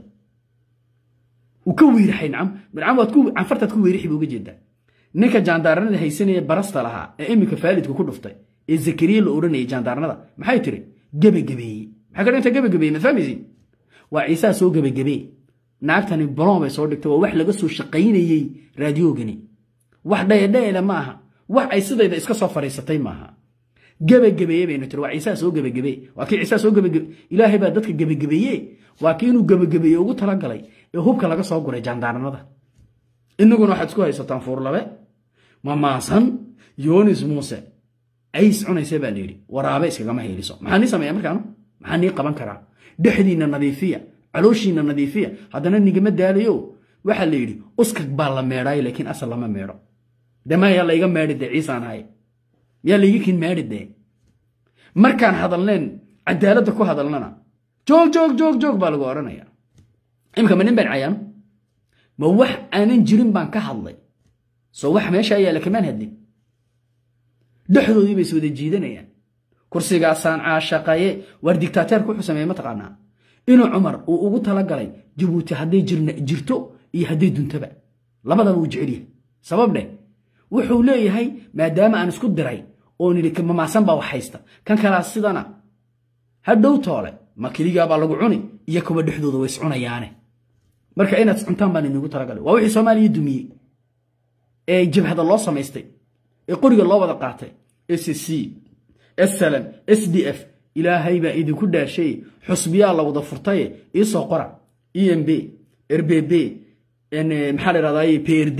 uu ka weyraxay nacam nacam waad ku canfartaad ku weyrixi buu uga jeedaa ninka jaandaaranada haysanaya barasta lahaa ee iminka faalidku ku dhuftay ee zakariya la odhanayay jaandaaranada maxay tiri gebagabeeye maxay ka dhinta gebagabeeye ma fahmaysiin waa ciisaa soo gebagabee naagtani balon bay soo dhigtay waa wax laga soo shaqaynayey raadiyoogani wax dhayadhayada ma aha wax ay sidayda iska soo fadhiisatay maaha gebagabeeye baynu tiri waa ciisaa soo gebagabee waa kii ciisaa soo gebagabe ilaahay baa dadka gebagabeeye waa kii inuu gebagabeeye ugu talagalay ee hubka laga soo guray jaandaaranada inaguna waxaad isku haysataan fuurlabe mamaasan yonis muuse ays cunaysa baa layidhi waraabe iskagama heeliso maxaa nii sameeya markaanu maxaa nii qaban karaa dhexdiinna nadiifiya calooshiinna nadiifiya haddana nigama daalayo waxaa la yidhi uskag baa la meedhaayo laakiin asal lama meedho de mayaa layga meedhi dee ciisaan ahay miyaa layga kin meedhi dee markaan hadalneen cadaaladda ku hadalnana joog joog joog joog baa lagu odhanaya imika ma nin baan cayaano ma wax aanan jirin baan ka hadlay soo wax meesha yaalla kamaan hadlin dhexdoodii bay is wada jiidanayaan kursigaasaan caashaqaye waar digtaateerku wuxuu sameeye mataqaanaa inuu cumar uu ugu talagalay jabuuti hadday jirto iyo hadday duntaba labadaba uu jecelyahay sabab dheh wuxuu leeyahay maadaama aan isku diray oo nidhi mamaasan baa wax haysta kan kalaa sidana hadhow toole ma keligaabaa lagu cuni iyo kuwa dhexdooda way iscunayaane marka inaad iscuntaan baan inigu talagalay waa wixii soomaaliya dumiyey ee jabhada loo samaystay ee qoriga loo wada qaatay s c slm s d f ilaahay baa idinku dhaashay xusbiyaa la wada furtaye iisoo qora e m b rbb maxaa la dhahdaye prd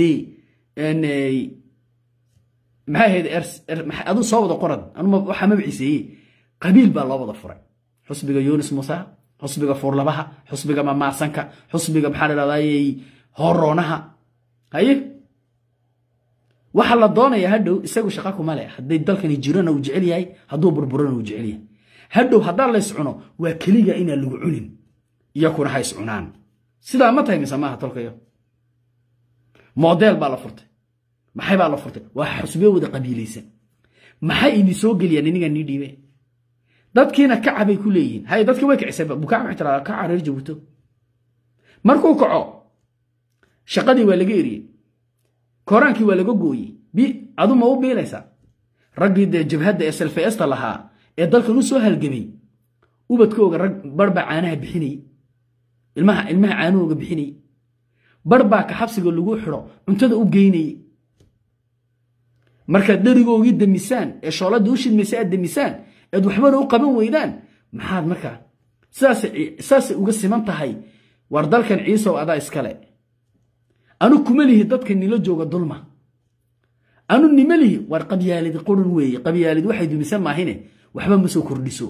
maxay ahayd aduu soo wada qoran anuma waxaa mabciiseeye qabiil baa loo wada furay xusbiga yunis musa xusbiga fuurlabaha xusbiga mamaasanka xusbiga maxaa la dhahdaye horoonaha haye waxaa la doonaya hadhow isagu shaqa kuma leh hadday dalkani jirana uu jecel yahay hadduu burburana uu jecel yahay hadhow haddaan la iscuno waa keliga inaan lagu cunin iyakuna ha iscunaan sidaa ma tahay mise maaha tolkayo modeel baa la furtay maxay baa la furtay waa xusbiyo wada qabiilaysan maxay idin soo geliyaan iniga nii dhiibe dadkiina kacabay ku leeyihiin hay dadkii way kicisay bukaa waxay tiraa kaca reer jabuuto markuu kaco shaqadii waa laga eriyey koraankii waa laga gooyey bi adu ma u biilaysaa raggii dee jabhadda ee selfeesta lahaa ee dalkan u soo halgamay ubadkooga rag barbaa caanaha bixinayey ilmaha ilmaha caanahooga bixinayey barbaa ka xabsiga lagu xidho cuntada u geynayey markaad dherigoogii damisaan ee shooladda u shidmaysa aad damisaan eed waxbana u qaban weydaan maxaad markaa saasay uga siman tahay war dalkan ciisow adaa iskale anu kuma lihi dadka nila jooga dulma anu nima lihi war qabyaaladi qurun weeye qabyaaladi waxay dumisan maahine waxba ma soo kordhiso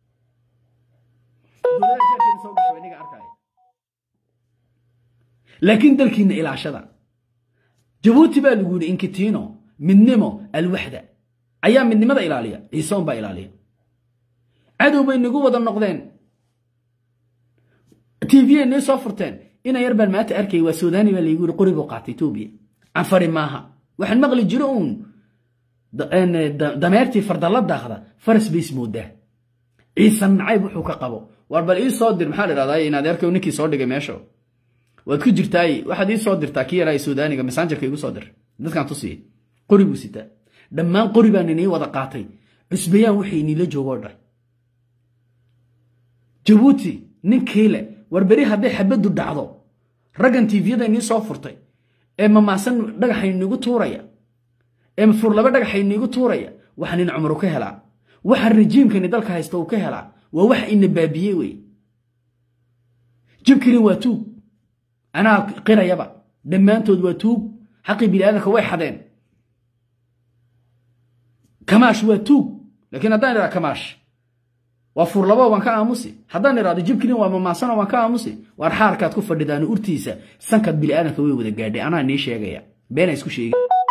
laakiin dalkiinna ilaashada jabuuti baa lagu yidhi inkitino midnimo alwaxda ayaa midnimada ilaaliya ciisoon baa ilaaliya cadow bay nagu wada noqdeen tv nay soo furteen ina yar baan maanta arkay waa suudani baa laygu yiri qorigu qaatay etoobiya canfari maaha waxaan maqli jiro uun dameertii fardalla daaqda faras bay ismoodaa ciisan nacayb wuxuu ka qabo war bal ii soo dir maxaa la dhahdaa inaad erkay ninkii soo dhigay meesha waad ku jirtaay waxaad ii soo dirtaa kii yaraa suudaaniga messengerka igu soo dir dadkaan tusiyey qori buu sitaa dhammaan qori baan inii wada qaatay cusbayaan waxay iniila joogoo dhan jabuuti ninkii le war beri hadday xabaddu dhacdo raggan tiifiyada inii soo furtay ee mamaasan dhagaxayniigu tuuraya ee furlaba dhagaxayniigu tuuraya waxa nin cumar u ka helaa waxa rajiimkani dalka haysta uu ka helaa waa wax ina baabiyey wey jibkani waa tuug anaa qirayaba dhammaantood waa tuug xaqii bini aadamka way xadeen kamaash waa tuug laakiin haddaan idhaha kamaash waa furlabo waan ka aamusi haddaan idhahdo jibkilin waa mamaansano waan ka aamusi waar xaarkaad ku fadhidaan urtiisa sankaad bini aadamka way wada gaadhay anaa nii sheegaya beena isku sheegi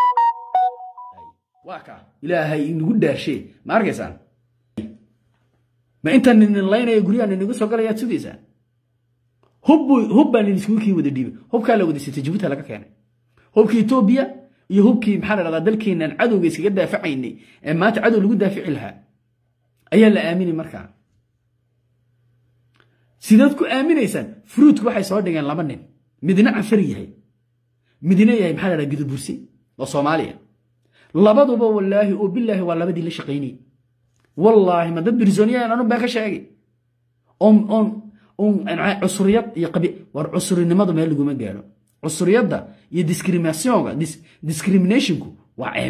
waa ka ilaahay inagu dhaashee ma arkaysaan ma intaan ninilaynaya guryaha ninigu soo galayaad sugaysaan hub baa niniskugu kii wada dhiibay hubkaa la wada sitay jabuuta laga keenay hubkii etoobiya iyo hubkii maxaa la dhahdaa dalkeenan cadowga iskaga daafacaynay ee maanta cadow lagu daafici lahaa ayaa la aamini markaa sidaad ku aaminaysaan fruutku waxay soo dhigeen laba nin midna cafar yahay midna yahay maxaa la dhaha gudubursi oo soomaaliya labaduba wallaahi oo bilaahi waa labadii la shaqaynayay wallaahi ma dad birsooniyahan anu baan ka sheegay on on on cusuriyad iyo qabi war cusurinimadu meel laguma gaadho cusuriyadda iyo discriminationka discriminationku waa ceeb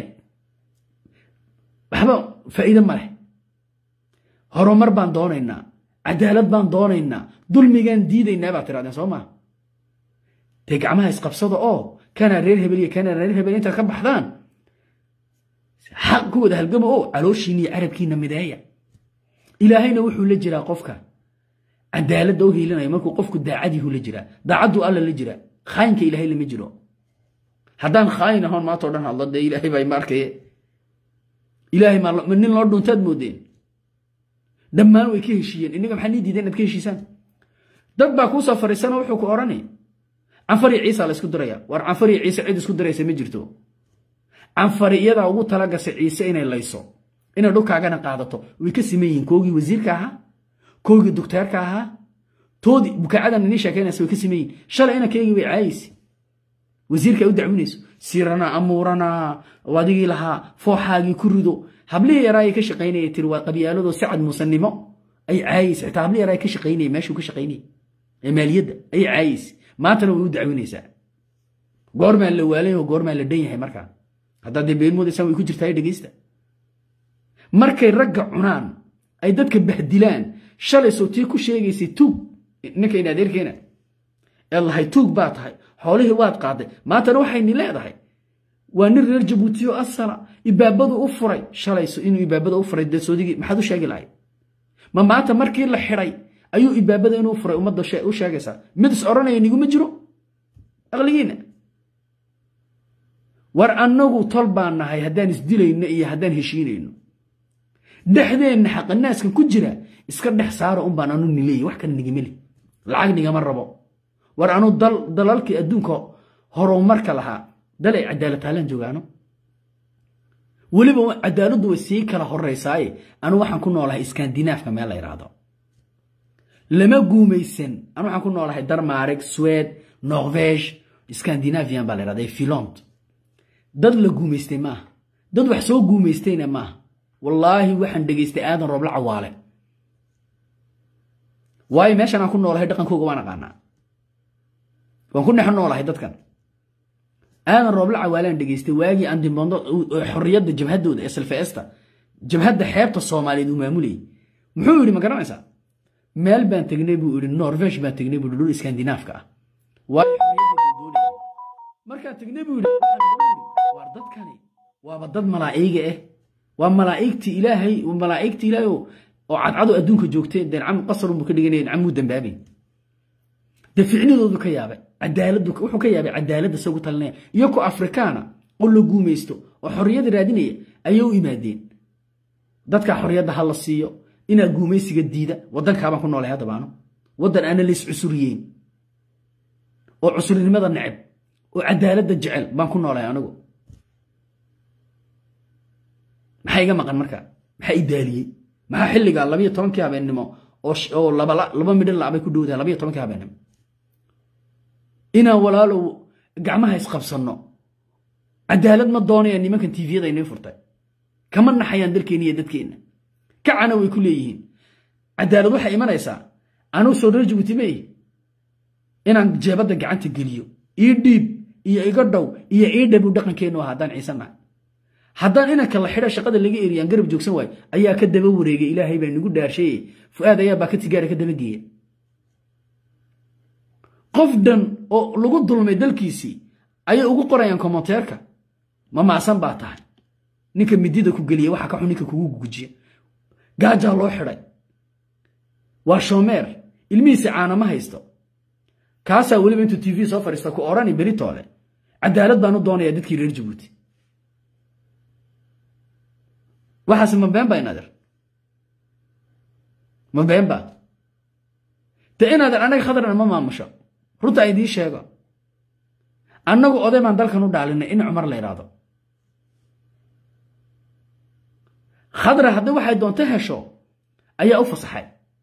waxba faa'iide ma leh horumar baan doonaynaa cadaalad baan doonaynaa dulmigaan diidaynaa baad tirahdeen soo maa dee gacmaha isqabsada oo kanaa reer hebel iyo kanaa reer hebel intaad ka baxdaan xaq ku wada halgama oo calooshiina iyo carabkiina mideeya ilaahayna wuxuu la jiraa qofka cadaaladda u hiilinaya markuu qofku daacadiihu la jiraa daacaddu alla la jiraa khaayinka ilaahay lama jiro haddaan khaayin ahoon maantao dhan hadlo dee ilaahay baa ima arkaye ilaahay ma nin loo dhuntaad moodeen dhammaan way ka heshiiyeen innaga maxaa nii diideen inaad ka heshiisaan dad baa kuu soo fariisana wuxuu ku odhanay canfari ciisa la isku diraya war canfari ciise cid isku diraysa ma jirto canfari iyadaa ugu talagasay ciise inay layso inay dhulkaagana qaadato way ka siman yihiin koogii wasiirka ahaa koogii dugteerka ahaa toodii bukaacadan inii sheekaynaysa way ka siman yihiin shalay inankeygii way caayaysa wasiirka ay u dacwinayso sirana amuurana adigii lahaa fooxaagii ku rido hablihii yaraayay ka shaqaynaya tiri waa qabyaaladoo sacad musanimo ay caayaysa xitaa hablihii yaraay ka shaqaynaya meeshuu ka shaqaynaya ee maaliyadda ayay caayaysa maantana way u dacwinaysaa goormaan la waalay oo goormaan la dhan yahay markaa haddaad dee been moodaysaan way ku jirtaa dhegeysta markay ragga cunaan ay dadka bahdilaan shalay soo tii ku sheegaysay tuug ninka in adeerkeena ee lahay tuug baa tahay xoolihii waad qaaday maantana waxayni leedahay waa nin reer jabuutiyo asala ibaabadu u furay shalayso inuu ibaabada u furay dee soodigii maxaad u sheegi lahayd ma maanta markii la xidhay ayuu ibaabada inuu furay ummadda u sheegaysaa mid is odhanaya niguma jiro aqligiina war annagu tol baan nahay haddaan isdilayno iyo haddaan heshiinayno dhexdeenna xaqanaaskan ku jira iska dhex saara un baan anu nileeyay wax kale nigimeli lacag nigama rabo war anu dalalkii adduunka horumarka lahaa dal ay cadaalad taalaan joogaano weliba cadaaladdu way sii kala horeysaaye anu waxaan ku noolahay iskandinaafka meel la yidhaahdo lama guumaysan anu waxaan ku noolahay darmarig swed norvege scandinavian baa la yidhahda filont dad la guumaystay maaha dad wax soo guumaystayna maaha wallaahi waxaan dhegaystay aadan roobla cawaale waayo meeshan aan ku noolahay dhaqankooga waan aqaanaa waan ku dhex noolahay dadkan aadan roobla cawaalaan dhegaystay waagii andimbondo xorriyadda jabhaddooda ee salfeesta jabhadda xeebta soomaaliyeed uu maamulayay muxuu yidhi ma garanaysaa meel baan tegnay buu yidhi norvesh baan tegnay buu dhul iskandinaafka ah waayo markaan tegnay buu yidhi waar dadkani waaba dad malaa'iga ah waa malaa'igtii ilaahay malaa'igtii ilaahay oo cadcado adduunka joogtay dee cam qasarun buu ka dhiganaya camuu dambaabay dee ficnidoodu ka yaabay cadaaladdu wuxuu ka yaabay cadaaladda isagu talinaya iyo ku afrikaana oo la guumaysto oo xorriyadda raadinaya ayay u imaadeen dadka xorriyadda ha la siiyo inaa guumaysiga diida waddankaabaan ku noolay haddabaano waddan aana lays cusuriyeyn oo cusurinimada neceb oo cadaaladda jecel baan ku noolay anigu maxaa iga maqan marka maxaa i daaliyey maxaa xilliga labayo tobankii habeennimo oo laba midhan labay ku dhowdahay labayo tobankii habeennimo inaan walaalow gacmaha isqabsanno cadaalad ma doonayaan nimankan tviyada inay furtay kama naxayaan dalkeenna iyo dadkeenna kacana way ku leeyihiin cadaalad waxay imanaysaa anuu soo reer jabuuti meey inaan jeebadda gacanta geliyo ii dhiib iyo iga dhow iyo ii dhabu dhaqankeennu ah haddaan ciisanahay haddaan inanka la xidha shaqada laga eriyaan garab joogsan waayo ayaa ka daba wareegay ilaahay baa nagu dhaarshaye fu'aad ayaa baa ka tigaara ka daba geeya qof dhan oo lagu dulmay dalkiisii ayay ugu qorayaan komonteerka ma maasan baa tahay ninka midida ku geliya waxa ka xun ninka kugu gujiya gaajaa loo xidhay waa shoomeer ilmihiisi caana ma haysto kaasaa weliba intuu tv soo fadhiista ku odhani beritoole cadaalad baan u doonayaa dadkii reer jabuuti waxaase ma been ba inader ma been ba de inader annaga khadarna ma maamusho runta a idiin sheego annagu oday baan dalkan u dhaalinay in cumar la idhaahdo khadra haddii waxay doonto hesho ayaa u fasaxay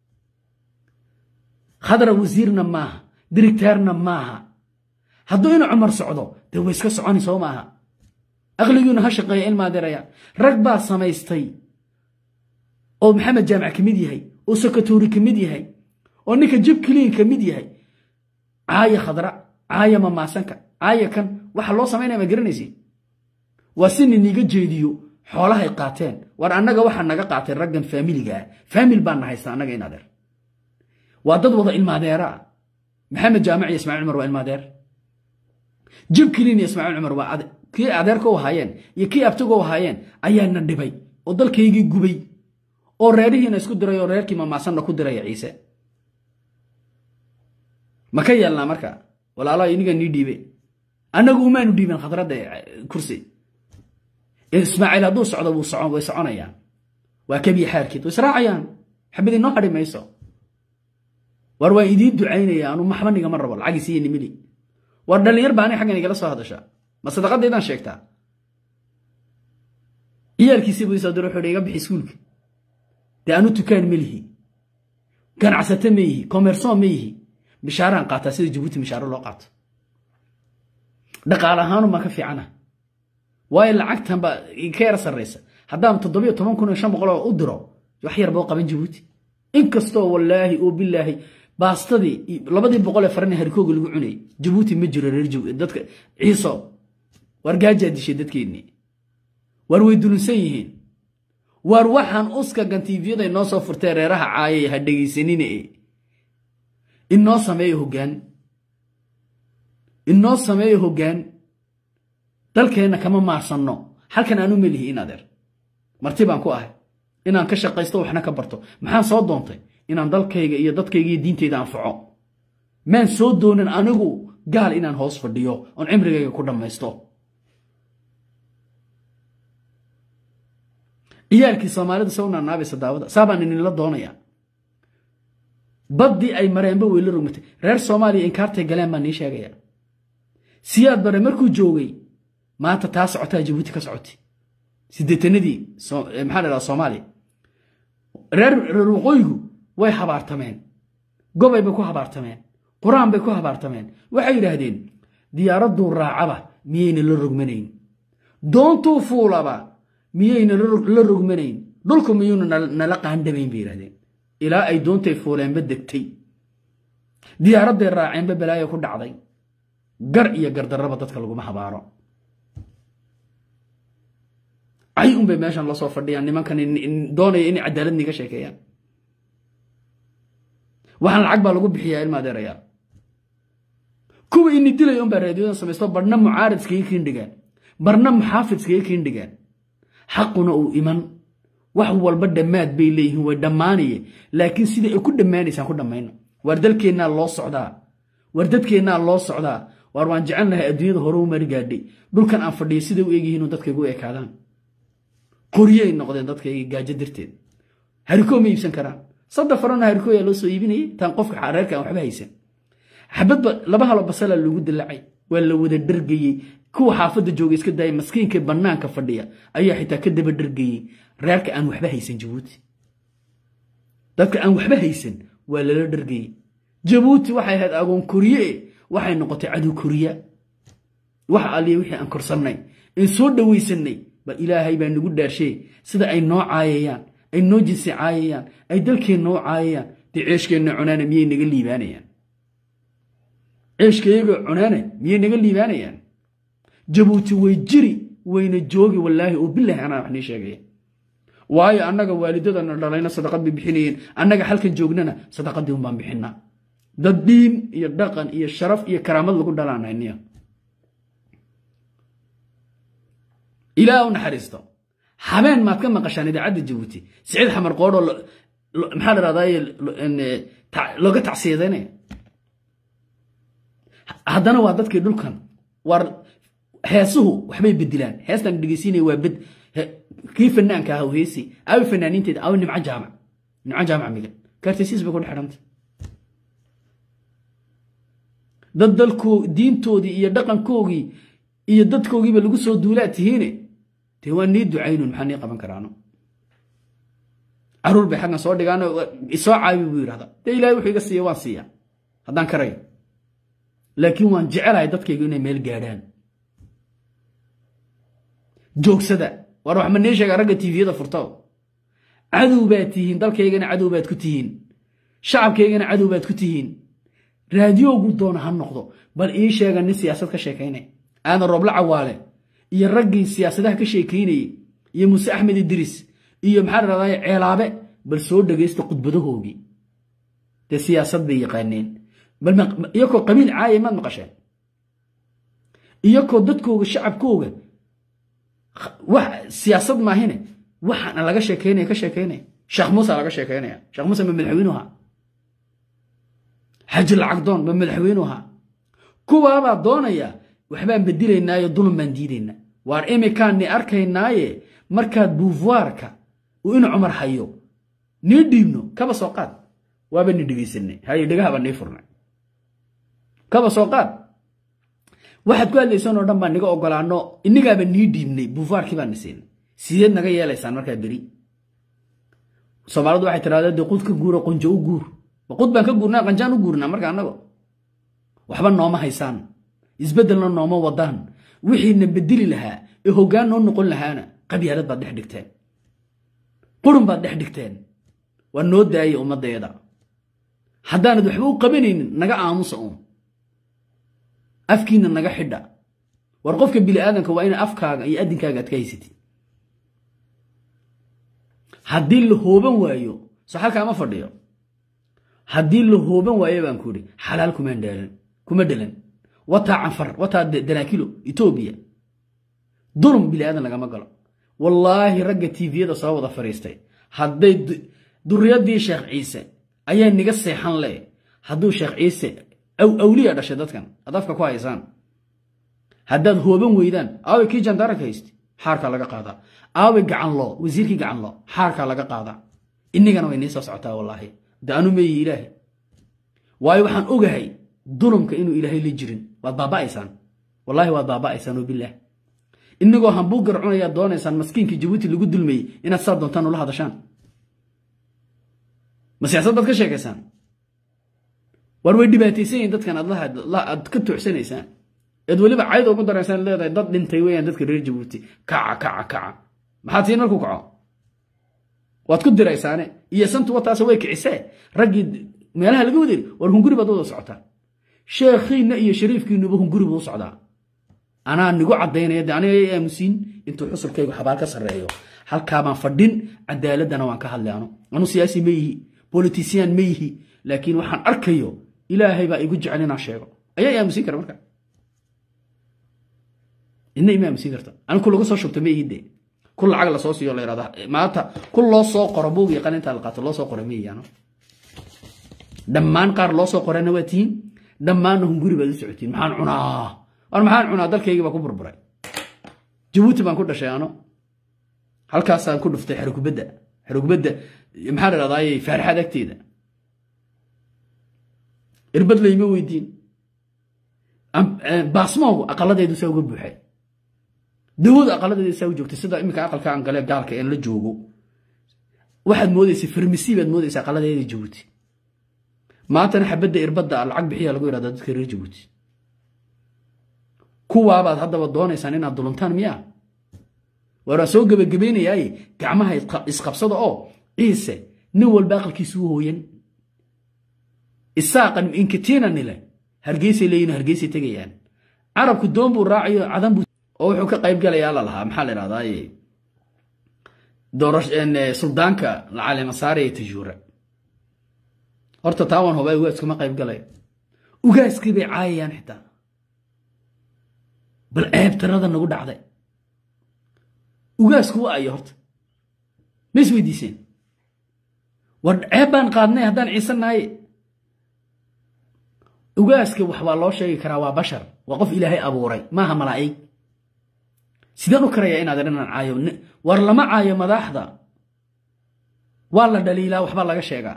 khadra wasiirna maaha dirigteerna maaha hadduu inu cumar socdo dee way iska soconi soo maaha aqligiinu ha shaqeeya ilmaadeeraya rag baa samaystay oo maxamed jaamac ka mid yahay oo sakatuuri ka mid yahay oo ninka jib kiliin ka mid yahay caaya khadra caaya mamaasanka caaya kan waxa loo samaynaya ma garanaysi waa si niniga jeediyo xoolahay qaateen war annaga waxaa naga qaatay raggan faamiliga ah faamil baana haysta annaga in adeer waa dad wada ilmaadeera ah maxamed jaamac iyo ismaaciil cumar waa ilmaadeer jib kiliin iyo ismaaciil cumar waa kii adeerka u ahaayeen iyo kii abtiga u ahaayeen ayaana dhibay oo dalkaygii gubay oo reerihiina isku diray oo reerkii mamaasanna ku diraya ciise ma ka yeelnaa marka walaalaha iniga nii dhiibe annagu umaanu dhiiben khadradda kursi ismaaciil hadduu socdo way soconayaan waa kebiya xaarkeed way israacayaan xabad inoo hadhi mayso war waan idiin ducaynaya anu maxbanigama rabo lacagiis iyo nimili war dhallinyar baa ani xaggan igala soo hadasha ma sadaqadaydaan sheegtaa ciyaalkiisii buu isoo diro wuxuu iga bixi iskuulka dee anu tukaan ma lihi ganacsato ma yihi komerson ma yihi bishaaraan qaataa sida jabuuti bishaaro loo qaato dhaqaale ahaanu ma ka fiicana waayo lacagtan baa ka yara sarraysa haddaan toddobiyo toban kun iyo shan boqol oo u diro wax yar boo qaban jabuuti inkastoo wallaahi oo bilaahi baastadii labadii boqol ee farani harkooga lagu cunayay jabuuti ma jiro reer dadka ciiso war gaajaa dishay dadkeennii war way dulunsan yihiin war waxaan uska gantiifyaday noo soo furtee reeraha caayay ha dhegaysanine inoo sameeyo hoggaan inoo sameeyo hoggaan dalkeenna kama maarsanno halkan aanu melihi in adeer marti baan ku ahay inaan ka shaqaysto waxna ka barto maxaan soo doontay inaan dalkayga iyo dadkayga iyo diintayda anfaco maan soo doonin anigu gaal inaan hoos fadhiyo oon cimrigayga ku dhammaysto ciyaalkii soomaalida se u naanaabaysa daawada saabaan ininla doonaya baddii ay mareenba weyla rogmatay reer soomaaliya inkaartay galeen baan nii sheegaya siyaad bare markuu joogay maanta taa socotaa jabuuti ka socotay sideetanadii maxaa la dhaha soomaaliya reer reer waqooyigu way habaartameen gobay bay ku habaartameen qur-aan bay ku habaartameen waxay yidhaahdeen diyaaradduu raacaba miyayna la rogmanayn doontuu fuulaba miyayna la rogmanayn dhulku miyuuna nala qaandhamayn bay yidhahdeen ilaa ay doontay fuuleenba degtay diyaaradday raaceenba balaayo ku dhacday gar iyo gardarraba dadka laguma habaaro cay unbay meeshan la soo fadhiyaan nimankan doonaya inay cadaalad niga sheekeeyaan waxaan lacag baa lagu bixiyaa ilma adeerayaal kuwa ini dilay unbaa raadiyodan samaysto barna mucaarid iskaga kiindhigaan barna muxaafid iskaga kiindhigaan xaquna uu iman wax walba dhammaad bay leeyihiin way dhammaanaye laakiin sida ay ku dhammaanaysaan ku dhammayno waar dalkeennaa loo socdaa waar dadkeennaa loo socdaa waar waan jecel lahay adduunyada hore u mari gaadhay dhulkan aan fadhiyo siday u egyihiin dadkaygu ekaadaan qoryay noqdeen dadkayga gaajo darteed harikoo ma iibsan karaan saddex farana harikooyaa loo soo iibinayay taan qofka reerka aan waxba haysan xabadba laba halo basala lagu dilacay waa la wada dhargayey kuwa xaafadda jooga iska daaya maskiinka bannaanka fadhiya ayaa xitaa ka daba dhargayey reerka aan waxba haysan jabuuti dadka aan waxba haysan waa lala dhargayey jabuuti waxay ahayd agoon koriye waxay noqotay cadow koriya waxa alliya wixii aan korsannay in soo dhowaysanay bal ilaahay baa nagu dhaarshee sida ay noo caayayaan ay noo jinsi caayayaan ay dalkeen noo caayayaan dee ceeshkeenna cunaana miyay naga liibaanayaan ceeshkayaga cunaana miyay naga liibaanayaan jabuuti way jiri wayna joogi wallaahi oo bilaahi anaa wax nii sheegaya waayo annaga waalidadana dhalayna sadaqad bay bixinayeen annaga halkan joognana sadaqadii unbaan bixinaa dad diin iyo dhaqan iyo sharaf iyo karaamad lagu dhalaanayniya ilaa u naxariisto habeen maad ka maqashaan idaacadda jabuuti siciid xamar qoodho maxaa ladhahdaye looga tacsiyadeynaya haddana waa dadkii dhulkan war heesuhu waxbay bedilaan heestan dhegeysiinaya waa bed kii fanaanka aha heesi awi fanaaniinteeda awi nimco jaamac nimco jaamac migan kaartaysiis bay ku dhex xidhanta dad dalkoo diintoodii iyo dhaqankoogii iyo dadkoogiiba lagu soo duulaa tihiine dee waa nii ducaynun maxaa nii qaban karaano caruur bay xaggan soo dhigaan isoo caabi buu yidhahda dee ilahay wuxuu iga siiya waan siiya haddaan karayo laakiin waan jecelahay dadkaygu inay meel gaadhaan joogsada war wax ma nii sheega ragga tiifiyada furto cadow baad tihiin dalkaygana cadow baad ku tihiin shacabkaygana cadow baad ku tihiin raadiyoogu doona ha noqdo bal ii sheega nin siyaasad ka sheekaynay aadan rooble cawaale iyo raggii siyaasadaha ka sheekaynayey iyo muuse axmed idriis iyo maxaa ladhahday ceelaabe bal soo dhegaysta khudbadahoogii dee siyaasad bay yaqaaneen bal iyakoo qabiil caaya maad maqasheen iyakoo dadkooga shacabkooga wax siyaasad maahine waxaana laga sheekaynaya ka sheekaynaya sheekh muuse laga sheekaynaya sheekh muuse ma madaxweynuha xaji lacagdoon ma madaxweynuha kuwaabaa doonaya waxbaan bedilaynaayo dulun baan diidaynaa waar imikaanni arkaynaaye markaad buufuwaarka uu in cumar hayo nii dhiibno kaba soo qaad waaba ni dhegaysanay haye dhegahaba nii furnay kaba soo qaad waxaad ku hadlaysaan oo dhan baan niga ogolaano inagaaba nii dhiibnay buufuwaarkii baan nisiinay sideed naga yeelaysaan markaa beri soomaalidu waxay tiraahdaa dee qud ka guuro qonjo u guur qud baan ka guurnaa qanjaan u guurnaa marka annago waxba nooma haysaan isbeddelna nooma wadaan wixiina bedeli lahaa ee hoggaan noo noqon lahaana qabyaalad baad dhex dhigteen qurun baad dhex dhigteen waa noo daaya ummaddeeda haddaanad waxba u qabanaynin naga aamusa uun afkiina naga xidha war qofka bini aadanka waa ina afkaaga iyo addinkaaga aad ka haysatid haddii la hooban waayo soo halkaama fadhiyo haddii la hooban waayo baan ku idhi xalaal kumaan dheelan kuma dhelan wataa canfar wataa danaakilo etoobiya dulum bini aadan lagama galo wallaahi ragga tiiviyada soo wada fadhiistay hadday duriyadii sheekh ciise ayaa niga seexan le hadduu sheekh ciise awliya dhashay dadkan ad afka ku haysaan haddaad hooban weydaan aaway kii jandaranka hayste xaarkaa laga qaadaa aaway gacanloo wasiirkii gacanloo xaarkaa laga qaadaa inigana way nii soo socotaa wallaahi de anu meeyi ilaahay waayo waxaan ogahay dulumka inuu ilaahay la jirin waad baaba'aysaan wallaahi waad baaba'aysaan oo bilaah inagoo hambuugar cunayaad doonaysaan maskiinkii jabuuti lagu dulmayey inaad saa doontaan ula hadashaan ma siyaasad baad ka sheekaysaan war way dhibaataysan yihin dadkan aad ka toocsanaysaan eed weliba cayd ugu daraysaan leedahay dad dhintay weyaan dadka reer jabuuti kaca kaca kaca maxaad siin markuu kaco waad ku diraysaane iyo santu wataas way kicisee raggii meelaha laga waderi war hunguri baad wada socotaa sheekhiinna iyo shariifkiinuba hunguri buu u socdaa anaa nigu caddaynaya de aniga aamusiin intuu xusulkaygu xabaal ka sarreeyo halkaabaan fadhin cadaaladdana waan ka hadlay anu anu siyaasi ma yihi bolitisiyaan ma yihi laakiin waxaan arkayo ilaahay baa igu jecel inaan sheego ayaa aamusiin kara marka idna ima aamusiin karta ani ku lagu soo shubta ma ihi de ku lacag lasoo siiyo la yirahda maanta ku loo soo qoro buug iyo qalinta la qaato loo soo qoro ma ihi ano dhammaan qaar loo soo qorana waa tihiin dhammaanna hunguri baad u socotiin maxaan cunaa war maxaan cunaa dalkaygii baa ku burburay jabuuti baan ku dhashay ano halkaasaan ku dhuftay xerogubadda xerogubadda maxaa la dhahdaayey faarixad agteeda irbad layma weydiin baasmoogu aqaladeedu saa uga buuxay dawadu aqaladeeda saa u joogtay sida iminka aqalka aan gale gaalka een la joogo waxaad moodaysa farmasi baad moodaysa aqaladeeda jabuuti maantana xabadda irbadda lacag bixiya lagu yidhahda dadka reer jabuuti kuwaabaad haddaba doonaysaan inaad duluntaan miyaa waaraan soo gebagabaynayaaye gacmaha isqabsada oo ciise nin walba aqalkiisu u hooyan isaaqan inkatiina nile hargeysay leeyihin hargeysay tegayaan carabku doon buu raacayo cadan buu oo wuxuu ka qayb galayaa la lahaa maxaa la idhahdaaye doora suldaanka lacalemasaare ee tajuura horta taawan hobaa ugaaskuma qayb galaya ugaaskii bay caayayaan xitaa bal ceeb tirada nagu dhacday ugaasku wa ayo horta ma is weydiiseen war ceeb baan qaadnay haddaan ciise nahaye ugaaska wax waa loo sheegi karaa waa bashar waa qof ilaahay abuuray maaha malaa'ig sideen u karayaa inaad dhinaan caayo war lama caayo madaxda waa la dhaliilaa waxbaa laga sheegaa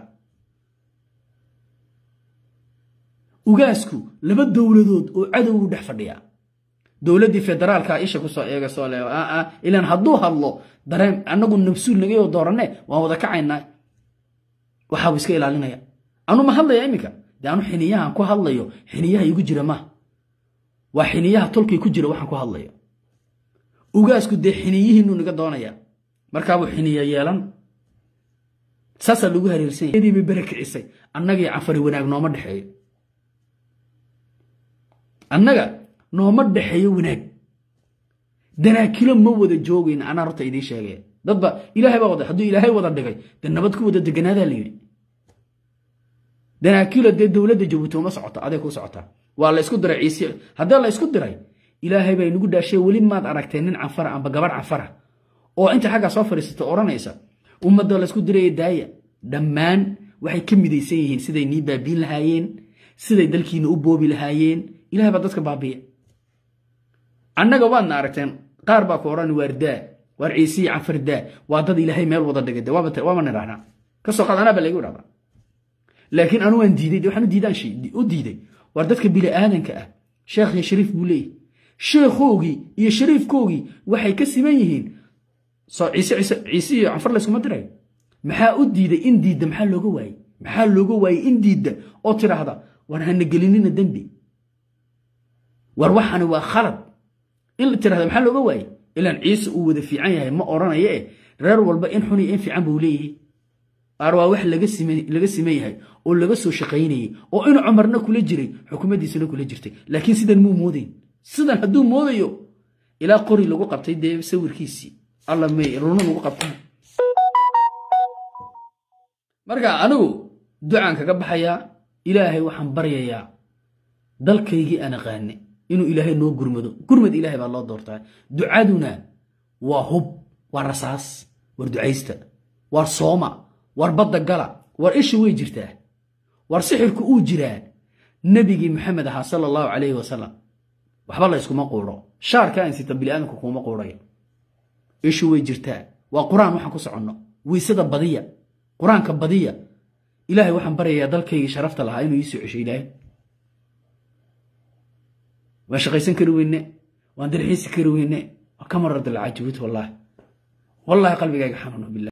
ugaasku laba dowladood oo cadowgu dhex fadhiya dowladdii federaalka isha kusoo eega soo le ilaan hadduu hadlo dareen annagu nabsuul nagayoo dooranne waan wada kacaynaa waxaabu iska ilaalinaya anu ma hadlaya iminka dee anu xiniyahan ku hadlayo xiniyaha igu jira maaha waa xiniyaha tolkay ku jira waxaan ku hadlayo ugaasku dee xiniyihiinu naga doonaya markaabuu xiniya yeelan saasaa lagu hareersan yahay bay bere kicisay annagii cafari wanaag nooma dhexeeyo annaga nooma dhexeeyo wanaag danaakilo ma wada joogayn anaa horta idiin sheegaya dadba ilaahay baa wada hadduu ilaahay wada dhigay dee nabad ku wada deganaadaa la yidhi danaakilo dee dowladda jabuuti uma socoto aday ku socotaa waa la isku diray ciise haddii la isku diray ilaahay baa inagu dhaashay weli maad aragtee nin canfara amba gabadh canfara oo inta xaggaa soo fadhiisata odhanaysa ummadda laysku diraya daaya dhammaan waxay ka midaysan yihiin siday nii baabiin lahaayeen siday dalkiina u boobi lahaayeen ilahay baa dadka baabiya annaga waadna aragteen qaar baa ku odhan waar daa waar ciisiyi canfar daa waa dad ilaahay meel wada dhigay waaba nidhahnaa kasoo qaad anaa baa laygu idhahdaa laakiin anu waan diiday de waxaan diidaan u diiday waar dadka bini aadanka ah sheekh iyo shariif buu leeyahy sheekhoogii iyo shariifkoogii waxay ka siman yihiin ciise iyo canfar layskuma diray maxaa u diiday in diidda maxaa looga waayey maxaa looga waayey in diidda oo tidhaahda war hana gelinina dembi war waxani waa khalad in la tirahda maxaa looga waayey ilaan ciise uu wada fiican yahay ma odhanayo eh reer walba in xun iyo in fiican buu leeyahay qaar waa wax laga siman yahay oo laga soo shaqaynayey oo in cumarna kula jiray xukuumaddiisana kula jirtay laakiin sidan muu moodayn sidan hadduu moodayo ilaa qori lagu qabtay dee sawirkiisii alla may runa lagu qabtay marka anigu ducaan kaga baxayaa ilaahay waxaan baryayaa dalkaygii aan aqaane inuu ilaahay noo gurmado gurmad ilaahay baa loo doortaa ducaduna waa hub waa rasaas war ducaysta war sooma war badda gala war isha way jirtaa war sixirku uu jiraa nebigii maxamed ahaa sala allahu calayhi wasalam waxba la yskuma quuro shaarka aan sita biniaadanku kuuma quurayo ishu way jirtaa waa qur-aan waxaan ku soconno weysada badiya qur-aanka badiya ilaahay waxaan baryayaa dalkaygii sharafta lahaa inuu ii soo cesho ilaahay waan shaqaysan kari weyne waan dalxiisi kari weyne waa ka marar dalcajabuut wallaahi wallaahi qalbigayga xanuuno bilah